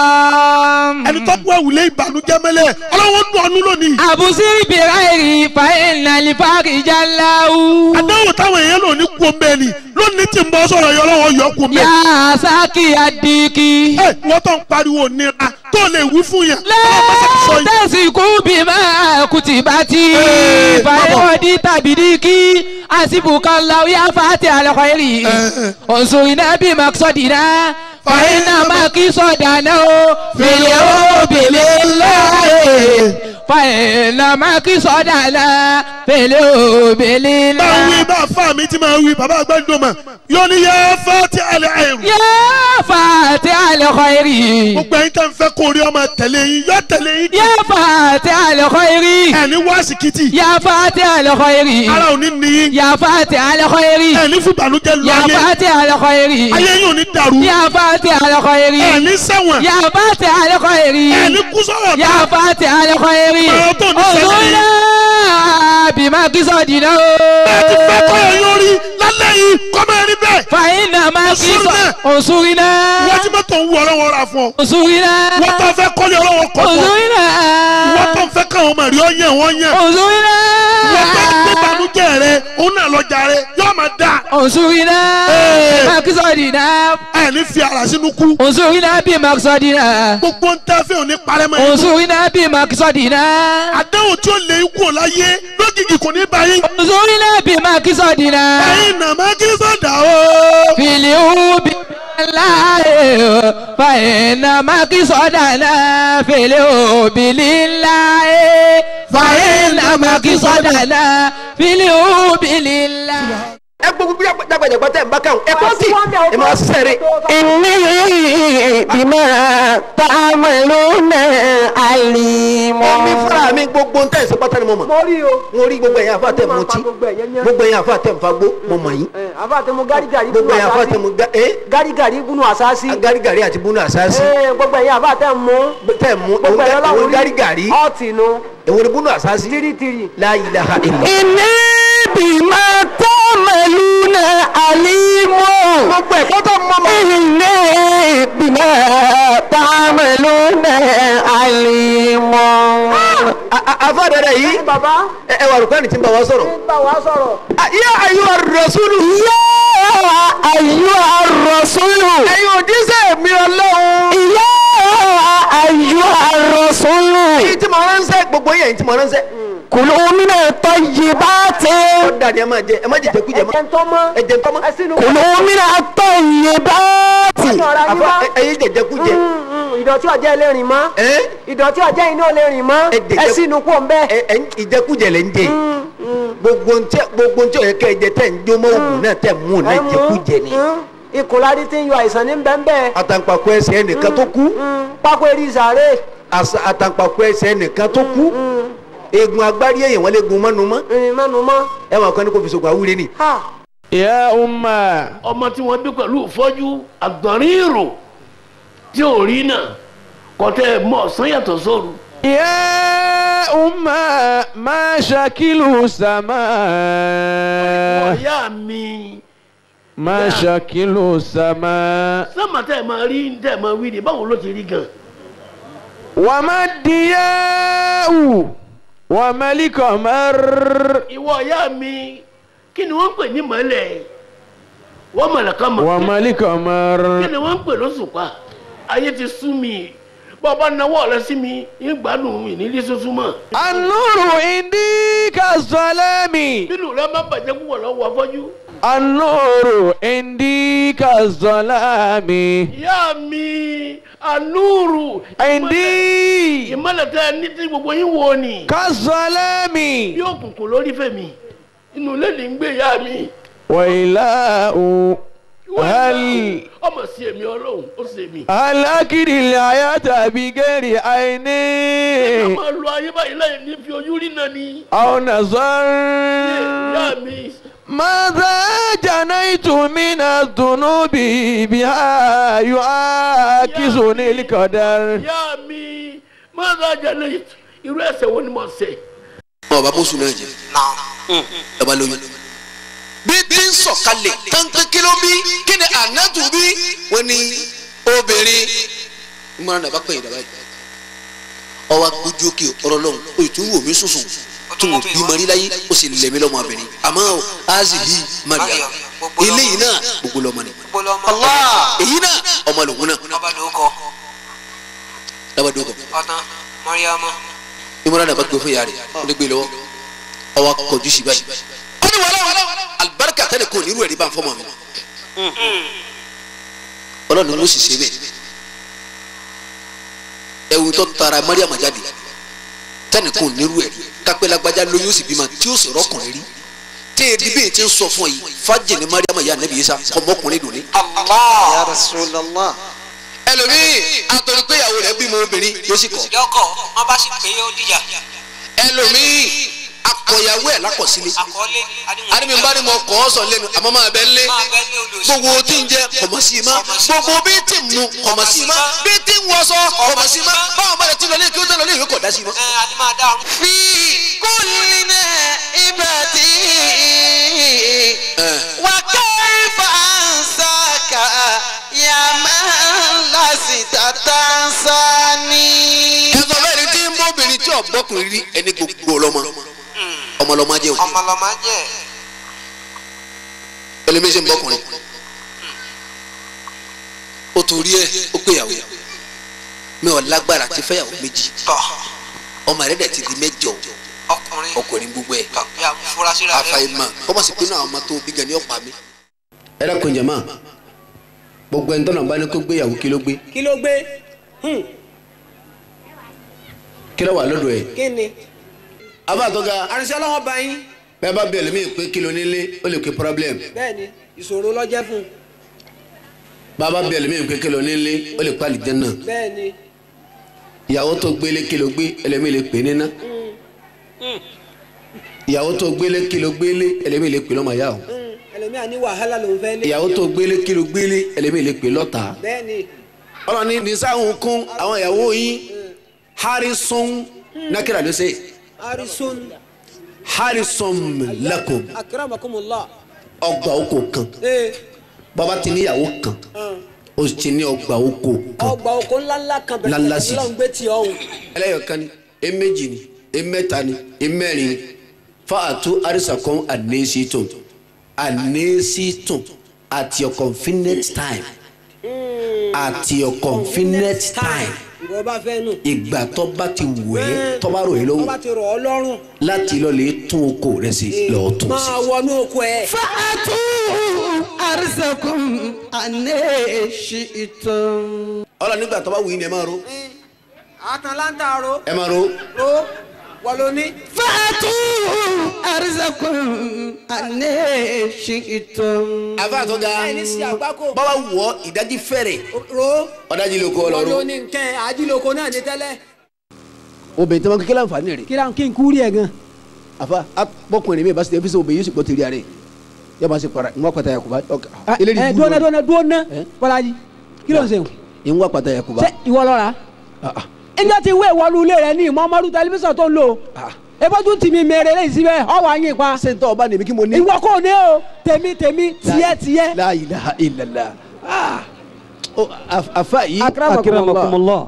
ẹni tó kú ẹ̀wùlé ìbànújẹ́ mẹ́lẹ̀ ọlọ́run dùn ọ́nú lónìí àbùsí ìbìrà èrì fa ìnàlẹ́ farijá láwù. àdáwò táwọn èèyàn lò ní kú omi ẹni lónìí tí ń bọ́ sọ̀rọ̀ yọ ọlọ́run yọ kú omi yà ẹni. á sákì àdìkì. ẹ wọ́n tó ń pariwo nira tó lè wí fún yẹn ọlọ́run bá sọ yìí. lẹ́tẹ̀síkú bí máa kùtì bá ti Ee, fàyẹ̀wọ̀dì tàbí díkì àsìbùkọ́ làwíyá fàtí àlọ́kọ̀ èrì òǹsòrìnà bí màkìsọ̀dìnà fàyẹ̀nà màkìsọ̀dànà o fèlè o bèlè láàyè fàyẹ̀nà màkìsọ̀dànà fèlè o bèlè bá wí láàyè. bá fà mí tí máa wí bàbá àgbàdo mà yóò ní yẹ fẹ́ tí alẹ́ àìrù. yá fàtí àlọ́kọ̀ èrì gbogbo ẹ̀yin tẹ́ ń fẹ́ kó rí ọmọ tẹ̀lé yín yọ tẹ̀lé yín. yá fàtí àlọ́kọ̀ èrì ẹni wá síkìtì yá fàtí àlọ́kọ̀ èrì. ara ò ní níyìn يا فاتح الخير ẹni fún ìbànújẹ́ lu يا ayé فاتح الخير ayé yóò ní dàrú يا فاتح الخير ẹni sẹ́wọ̀n يا فاتح الخير ẹni kú sọ̀rọ̀ يا فاتح الخير Ọ̀rọ̀ tó ní sẹ́yìn. انظرنا بما قصدنا bẹ́ẹ̀ ti fẹ́ kọ́ ẹ̀ yóò rí lálẹ́ yìí kọ́ máa rí bẹ́ẹ̀. فإن ما انصرنا. قصد انصرنا wọ́n ti mọ́tò ń wú ọlọ́wọ́ ra fún ọ. انصرنا wọ́n tó fẹ́ kọ́lé ọlọ́wọ́ kọ́ fún ọ. انصرنا wọ́n tó fẹ́ káwọn ọmọ rí ọ yẹn wọ́n yẹn. انصرنا wọ́n tó gbé banújẹ́ rẹ òun náà lọ́jà rẹ yóò máa dà. انصرنا Ee. بما قصدنا ẹ̀ ní fi ara sínú kú. انصرنا بما قصدنا gbogbo ń tẹ́ fẹ́ òní parẹ́mọ́ yín. انصرنا بما قصدنا àdéhùn tí ó lè kú láyé lójijì kò ní báyìí. انظرنا بما قصدنا ẹ̀yin nà má kí sọ̀dà o. في اليوم الله فإنما قصدنا في اليوم لله فإنما قصدنا في اليوم لله ẹ gbogbo bí dàgbàdàgbà tẹ̀ ń bá káwọn ẹ kọ́ sí ẹ máa sẹ́rẹ̀. إني بما تعملون عليم omi fúnra mi gbogbo ń tẹ̀sí pátá ni mo mọ̀. mo rí o. mo rí gbogbo ẹ̀yin àfa tẹ̀ mọ́ tí gbogbo ẹ̀yẹ́ yẹn. gbogbo ẹ̀yin àfa tẹ̀ ń fagbó mo mọ̀ yín. àfa tẹ mo gárigàrí gbogbo ẹ̀yin àfa tẹ̀ mo ga ẹ́ gárigàrí gúnú àsáàsì. garigari àti bunu àsáàsì gbogbo ẹ̀yin àfa tẹ mú. tẹ̀ mú gbogbo ẹ̀yin ìwọ ọlọ́run rí garigari ọ̀tì nu. ìwọ ni bunu àsáàsì tìrìtìrì. la ilaha illa. إني بما تعملون عليم gbogbo ẹ̀kọ́ tó mọ́ mọ́. إني بما تعملون عليم àfa dẹ̀dẹ̀ yìí bàbá ẹ ẹ wà rúkọ́ ni tí ń bá wa sọ̀rọ̀. ń bá wa sọ̀rọ̀. yá ayé wa rasulu. يا أيها الرسول ẹ̀yin òjíṣẹ́ mi ọlọ́run. يا أيها الرسول èyí tí mo ránṣẹ́ gbogbo yẹn tí mo ránṣẹ́. كلوا من الطيبات ó dàdí ẹ máa jẹ ẹ má jẹ jẹkújẹ mọ́. ẹ̀jẹ̀ ń tọ́ mọ́. ẹ jẹ tọ́mọ́. ẹ sínú. كلوا من الطيبات ọ̀sán ọ̀rá yín àfa mọ́. ẹ̀yin jẹ jẹkújẹ. ìdọ̀tí ọ̀jẹ̀ ilé rìn mọ́. ẹ ìdọ̀tí ọ̀jẹ̀ iná lè rìn mọ́. Ẹ jẹ̀jẹ̀- ẹ sínú kó ń bẹ́. ẹ ẹ ìjẹkújẹ lẹ ń jẹ gbogbo ntẹ gbogbo ntẹ ọyẹ kẹ ẹ jẹ tẹ ń jó mọ òògùn náà tẹ mú un náà ìjẹkújẹ ni. ìkùnlárí tí ń yọ àìsàn ní bẹ́ẹ̀ àtàǹpàkò ẹsẹ̀ ẹnìkan tó kú pákó eré ìsàrè. àṣà- àtàǹpàkò ẹsẹ̀ ẹnìkan tó kú eegun agbárí èèyàn wọn lè gun mọ́nu mọ́ ìrìn mẹ́nu mọ́. ẹ wọn kàn ní kò fi sògùn àwúre ni. ha يا أمة ọmọ tí wọ́n bí pẹ̀lú ìfọ́jú àgbọ̀nrín ìrò tí ò rí náà kọ́tẹ́ mọ́ ọ̀sán yàtọ̀ sóru. يا أمة ما شكل السماء ọ̀yá mi ما شكل السماء sọ́mà tẹ́ ẹ̀ máa rí tẹ́ ẹ̀ máa wí ni báwo ló ti rí gan. وما الضياء وما القمر ìwọ ọ̀yá mi kí ni wọ́n ń pè ní mọ́lẹ̀ wọ́n mọ̀lẹ̀ kan mọ̀ وما kí القمر ni wọ́n ń pè lóṣùpá ayé ti sú mi bọ́ọ̀bá náwó rẹ sí mi ń gbádùn mi nílé sunsun mọ́. النور عندي كالظلام bínú rẹ má bàjẹ́ púpọ̀ lọ́wọ́ afọ́jú. النور عندي كالظلام ìyá mi anúrù. عندي ìmọ̀lẹ̀ tẹ ní tí gbogbo yín wo ni. كالظلام bí òkùnkùn lórí fèmí inú ilé ní ń gbé ìyá mi. وإله هل ọmọ sí èmi ọlọ́run ó sì èmi. هل أكل الحياة بغير ká عيني máa lo ayé báyìí láì ní fi ojú rí náà ni. أو نظر ìyá mi. ماذا جنيت من الذنوب بها يعاكسني القدر ìyá mi máa ń rajà lẹ́yìn irú ẹsẹ̀ wo ni mo ṣe. ọba bóṣù náà jẹ ọba lóyún bí tí ń sọ̀kalẹ̀ kankan kí ló bí kí ni ànátù bí wọ́n ní obìnrin ìmọ̀ràn nàbà pẹ̀yìn dàbà yìí ọwọ́ agbójú òkè ọ̀rọ̀ lọ́hùn o tún wò mí sùsùn tún wò bí mari láyé o sì lẹ̀mí lọ́mọ abẹ́rẹ́ àmọ́ azihi maria eléyìí náà gbogbo lọ́mọ ni èyí náà ọmọ lòun náà labadoko ìmọ̀ràn nàbà gbé fún yàrá rẹ̀ ó lè gbé lọ́wọ́ ọwọ́ akọjú sí báyìí ó ní wàhálà alibarika tẹ́lẹ̀ kò ní irú ẹ̀rí bá ń fọ́ mọ́ mi ọlọ́run ló sì ṣe bẹ́ẹ̀ ẹ̀wù tó tara mariam jáde tẹ́nì kò ní irú ẹ̀rí kápẹ́ lágbájá lóyún ó sì bímọ tí ó sì rọ́kùnrin rí tí èdè bíi ti ń sọ fún ọ yìí fájì ní mariam yà nẹ́bí yìí sá ọmọkùnrin dùn ní. Ya Rasulallah. ẹlòmíì àtọ̀rọ̀ pé ìyàwó rẹ̀ bímọ obìnrin yóò sì kọ̀ Yọkọ̀ wọn bá sì pé ó dìjà. ẹlòmíì akọ̀yàwó ẹ̀ lákọ̀sílẹ̀ Àkọọ́lé àdìmí bá ní mo kọ́ ọ sọ lẹ́nu àmọ́ máa bẹ́ lé gbogbo tí ń jẹ kọ̀mọ̀ sí i má gbogbo bí tí ń mu kọ̀mọ̀ sí i má bí tí ń wọṣọ kọ̀mọ̀ sí i má báwọn bá lè tún lọ lé kí ó tẹ̀ lọ lé ìwé kọ̀ dá sí i má. ẹ adé máa dá ọrùn. في كل نائبة وكيف أنساك يا من لست تنساني ẹ̀sọ́ bẹ́ẹ̀ ni tí ń bọ́ obìnrin tí ọ̀gbọ́kùnrin rí ẹni gbogbo ọlọ́mọ ọmọlọ́mọ jẹ́ òní ọmọlọmọ jẹ. ẹlẹ́mí ṣe ń bọ́kùnrin ó torí ẹ̀ ó péyàwó mi ò lágbára ti fẹ́yàwó méjì ọmọ rẹ̀ dẹ̀ ti di mẹ́jọ ọkùnrin ọkùnrin gbogbo ẹ̀ ya furasí rẹ. àfàìmọ̀ kọ́ bá sì pinnu àwọn ọmọ tó bí gan ni ó pa mí. ẹ dákun jẹ̀mọ́ gbogbo ẹni tọ́nà bá ní kó gbéyàwó kí ló gbé kí ló gbé kí ló wà lọ́dọ̀ ẹ̀. kí ni. abá tó ga àrùnsẹ́ ọlọ́wọ́ bá yín bẹ́ẹ̀ bá bẹ̀rẹ̀ mí pé kí ló nílé ó lè pe problem bẹ́ẹ̀ ni ìṣòro lọ́jẹ́ fún un bàbá bẹ̀rẹ̀ mí pé kí ló nílé ó lè pa àlìjẹ́nà bẹ́ẹ̀ ni ìyàwó tó gbélé kí ló gbé ẹlẹ́mí lè pè é níná ìyàwó tó gbélé kí ló gbélé ẹlẹ́mí lè pè lọ́mọ yá o ẹlòmíà ní wàhálà lòún fẹ́ lé ìyàwó tó gbélé kí ló gbélé ẹlẹ́mí lè pè lọ́ta bẹ́ẹ̀ ni ọlọ́ni nisáhùn kún àwọn ìyàwó yín harrison nákìrà ló ṣe arisun harrison lakum akramakumullah ọgbà oko kan ee bàbá ti níyàwó kan ó ti ní ọgbà oko kan ọgbà oko ńláńlá kan Ńláńlá bẹ̀rẹ̀ sí. lọ́n gbé tí ọ̀hún ẹlẹ́yọ̀kan ni eméjì ni emẹ́ta ni emẹ́rin ni fáàtú àrísàkọ́n ànésítùn ànésítùn at your convenient time at your convenient time ìwọ bá fẹ́ nù ìgbà tó bá ti wù ẹ́ tó bá rò ẹ́ tó lọ́wọ́ bá ti rọ̀ ọ́ lọ́rùn láti lọ lè tún oko rẹ sí lọ́ọ́ tún sí. máa wọnú oko ẹ̀ فأتوا أرزكم أن شئتم ọlọ nígbà tó bá wù yín ni ẹ máa ro àtàlántà ro ẹ máa ro ro wọ́n ló ní. فأتوا أرزكم أن شئتم àfa tó ga ẹni sí àgbákò bàbá wù ọ ìdájí fẹ́rẹ̀ ro ọ̀dájí ló kọ́ ọ wọ́n ló lọ́rùn. ní nkẹ́ ajíloko náà ní tẹ́lẹ̀. obìnrin tí wọn kékeré àǹfààní rẹ kí la kí n kú rí ẹ gan. àfa bọkùnrin mi bá ṣe ẹfíṣẹ obìnrin yóò sì gbọ́ tẹ̀lé rẹ yóò máa ṣe para ìwọ́n pàtàkì àkùbá ẹ dúnà dúnà dúnà bọ́lájì kí ló ń sèwọ̀n. ìwọ́n pàtàkì àkùbá. ṣé ìwọ lọ́ra. ẹjọ́ ti wé ìwọ́lu ilé rẹ ní ìmọ̀ọ́mọ́dún tẹlifíṣàn tó ń lò. ebójú tì mí mèrè lẹ́yìn síbẹ̀ ọwọ́ àyìn pa. ṣé n tọ́ ọba nìmi kí mo ní. ìwọ kò ní o tèmi tèmi tiẹ̀ tiẹ̀. la ilaha illallah Ah. Oh, af- afa yìí. Akramakumullah.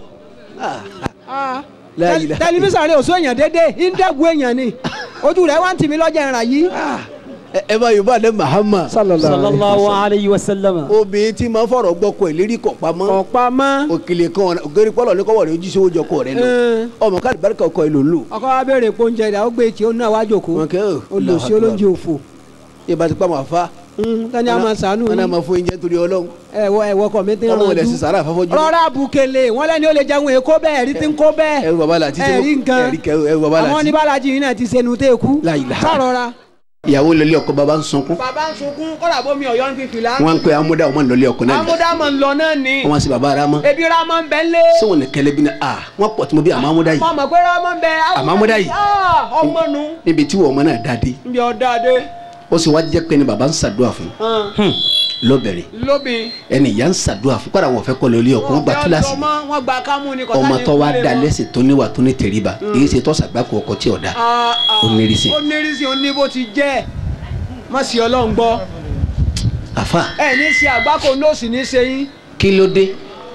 La Tẹl- ilaha tẹlifíṣàn rẹ ò sún èèyàn déédéé ìndẹ́gun èèyàn ni ojú rẹ wá ń tì mí lọ́jà ìrà yìí. ẹ ẹ bá yorùbá dé mahama. sallallahu alayhi wa sallam. obìnrin tí máa fọ̀rọ̀ gbọ́ kọ ìlérí kọ̀ pamọ́. kọ̀ pamọ́. òkèlè kan ògèrè pọ́lọ̀ ní kọ́wọ́ rẹ̀ ojú sí owó kọ rẹ̀ lọ. ọmọ káàdì barika ọkọ ìlò lò. ọkọ wa béèrè pé oúnjẹ rẹ̀ ó gbé tí ó náà wá jòkó. olùsí olóúnjẹ òfò. ìbá ti pa màá fa. tani a máa sànú. wọn náà máa fún oúnjẹ torí ọlọ́run. ẹwọ ẹwọ kọ mi ti ràn ọlọ́run lè sì sàrà àfọ́fọ́jú. rọra bukele wọn lẹni ó lè jẹun èkó bẹ́ẹ̀ ẹrí ti ń kó bẹ́ẹ̀. ẹrù bàbá la títí ẹrí nǹkan ẹrù bàbá la àwọn títí. oníbàlájì yìí náà ti sẹnu tẹ kú. sọ̀rọ̀ra. ìyàwó lọlé ọkọ bàbá ń sunkún. bàbá ń sunkún kọ́dà bómi ọ̀yọ́ ń fi fìlà. wọn ń pe amúdá ọmọ lọlé ọkọ náà. amúdámọ̀ ń lọ náà ni. wọn sì bàbá ara mọ. ebi ramọ ń bẹ ń lé. sọwọn ní kẹlẹ bí ní a wọn pọ̀ tí mo bí àmọ́ amúdá yìí. mo mọ̀ pé ramọ ń bẹ. àmọ́ amúdá yìí. ọmọ nu. níbi tí wọn ọmọ náà dáadé. nbí ọ̀dà dé. ó sì wá jẹ́ pé ni bàbá ń ṣàdúrà fún lóbìnrin lóbìn. ẹni ìyá ń ṣàdúrà fún kọ́ra wọn fẹ́ kọ́ lórí ọkùnrin gba kíláàsì wọn gba kámú ni kọ́tà ọmọ ní tó wá ìkúlẹ̀ da wọn. lẹ́sìn tó níwà tó ní tẹríba èyí ṣe tọ́sàgbákò ọkọ tí ọ̀dà Ah, ah. ó nírìsì. ó nírìsì ó ní bó ti jẹ́ má sì ọlọ́run gbọ́ àfa ẹ ní ṣe àgbákò nóòsì ní ṣe yín kí ló dé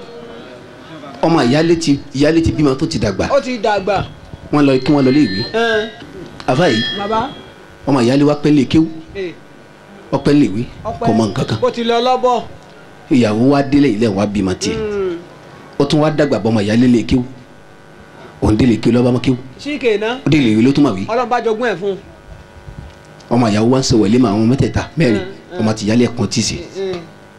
ọmọ ìyálé ti ìyálé ti bímọ tó ti dàgbà ó ti dàgbà wọn lọ kí wọn lọ lé ìwé ẹn, àfa yìí bàbá ọmọ ìyálé wa pẹ́ lè kéwú ẹ, ọpẹ́ lè wí ọpẹ́ kò mọ nǹkan kan bó ti lọ lọ́bọ̀ ìyàwó wa délé ilé wa bímọ tiẹ̀ ó tún wá dàgbà bọ́ ọmọ ìyálé lè kéwú òun délé kéwú lọ́ba mọ́ kéwú síkè náà ó délé ìwé ló tún mà wí ọlọ́run bá jogún ẹ̀ fún ọmọ ìyàwó wa ń ṣe wẹ̀lé mọ́ àwọn mẹ́tẹ̀ẹ̀ta mẹ́rin ọmọ ti ìyálé ẹ̀kan tì sí un.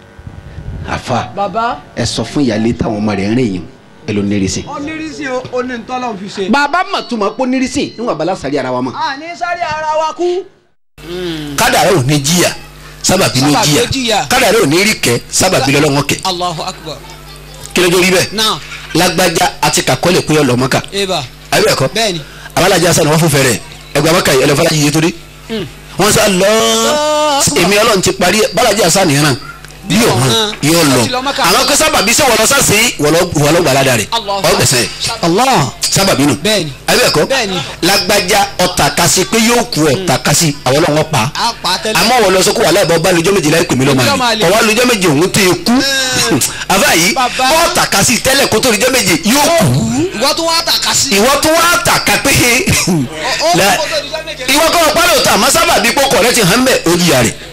àfa bàbá ẹ sọ fún ìyálé táwọn ọmọ rẹ̀ ń rìn yìí ẹ ló nírìsì. ó nírìsì ó ó ní ntọ́lọ́run fi ṣe. bàbá mà tún máa pọ́ nírìsì níwọ̀n abala sáré ara wa mọ̀. a ní sáré ara wa kú. kádàrá ò ní jìyà sábàbí ló Sábàbí ló jìyà jìyà. kádàrá ò ní rí kẹ sábàbí lọ́lọ́wọ́ kẹ Allahu akbar. kí ló dé rí bẹ́ẹ̀ Náà. lágbájá àti kàkọ́lẹ̀ kúyọ̀ lọ́mọ́ká Eba. ayé ẹ̀kọ́ Bẹ́ẹ̀ni. abalajà sani wọ́n fún fẹ́rẹ̀ ẹgbẹ́ abaka yìí ẹlẹ́fọ́lá yìí torí wọ́n sá lọ èmi ọlọ́run ti parí ẹ̀ balajà sani yẹn náà yóò hàn yóò lọ Ó ti lọ Mẹ́kà. àwọn kó sábàbí sọ wọlọ sáà sí wọlọ gbàládà rẹ Allahu ọgbẹsẹ Allah sábàbí nù Bẹ́ẹ̀ni. ayé ẹ̀kọ́ Bẹ́ẹ̀ni. lágbájá ọ̀tà kasi pé yóò kú ọ̀tà kasi àwọn ọlọ́wọ́ pa A pa tẹ́lẹ̀. àmọ́ wọ́n lọ sọ kó wà láìpẹ́ ọba lójọ́ méje láì pè mí lọ́mọ Èmi lọ́mọ àlè àlè. ọwọ́ lójọ́ méje òun tó yẹ kú àbá yìí Bàbá. ọ̀tà kasi tẹ́lẹ̀ kó tó lójọ́ méje yóò kú Ìwọ tún wá tàka sí. ìwọ tún wá tàka pé ó La- kó tó di jọ́ méje. ìwọ kọ́ ọ̀pá lóòótọ́ àmọ́ sábà bí kókò rẹ ti hàn bẹ́ẹ̀ ó jìyà rẹ̀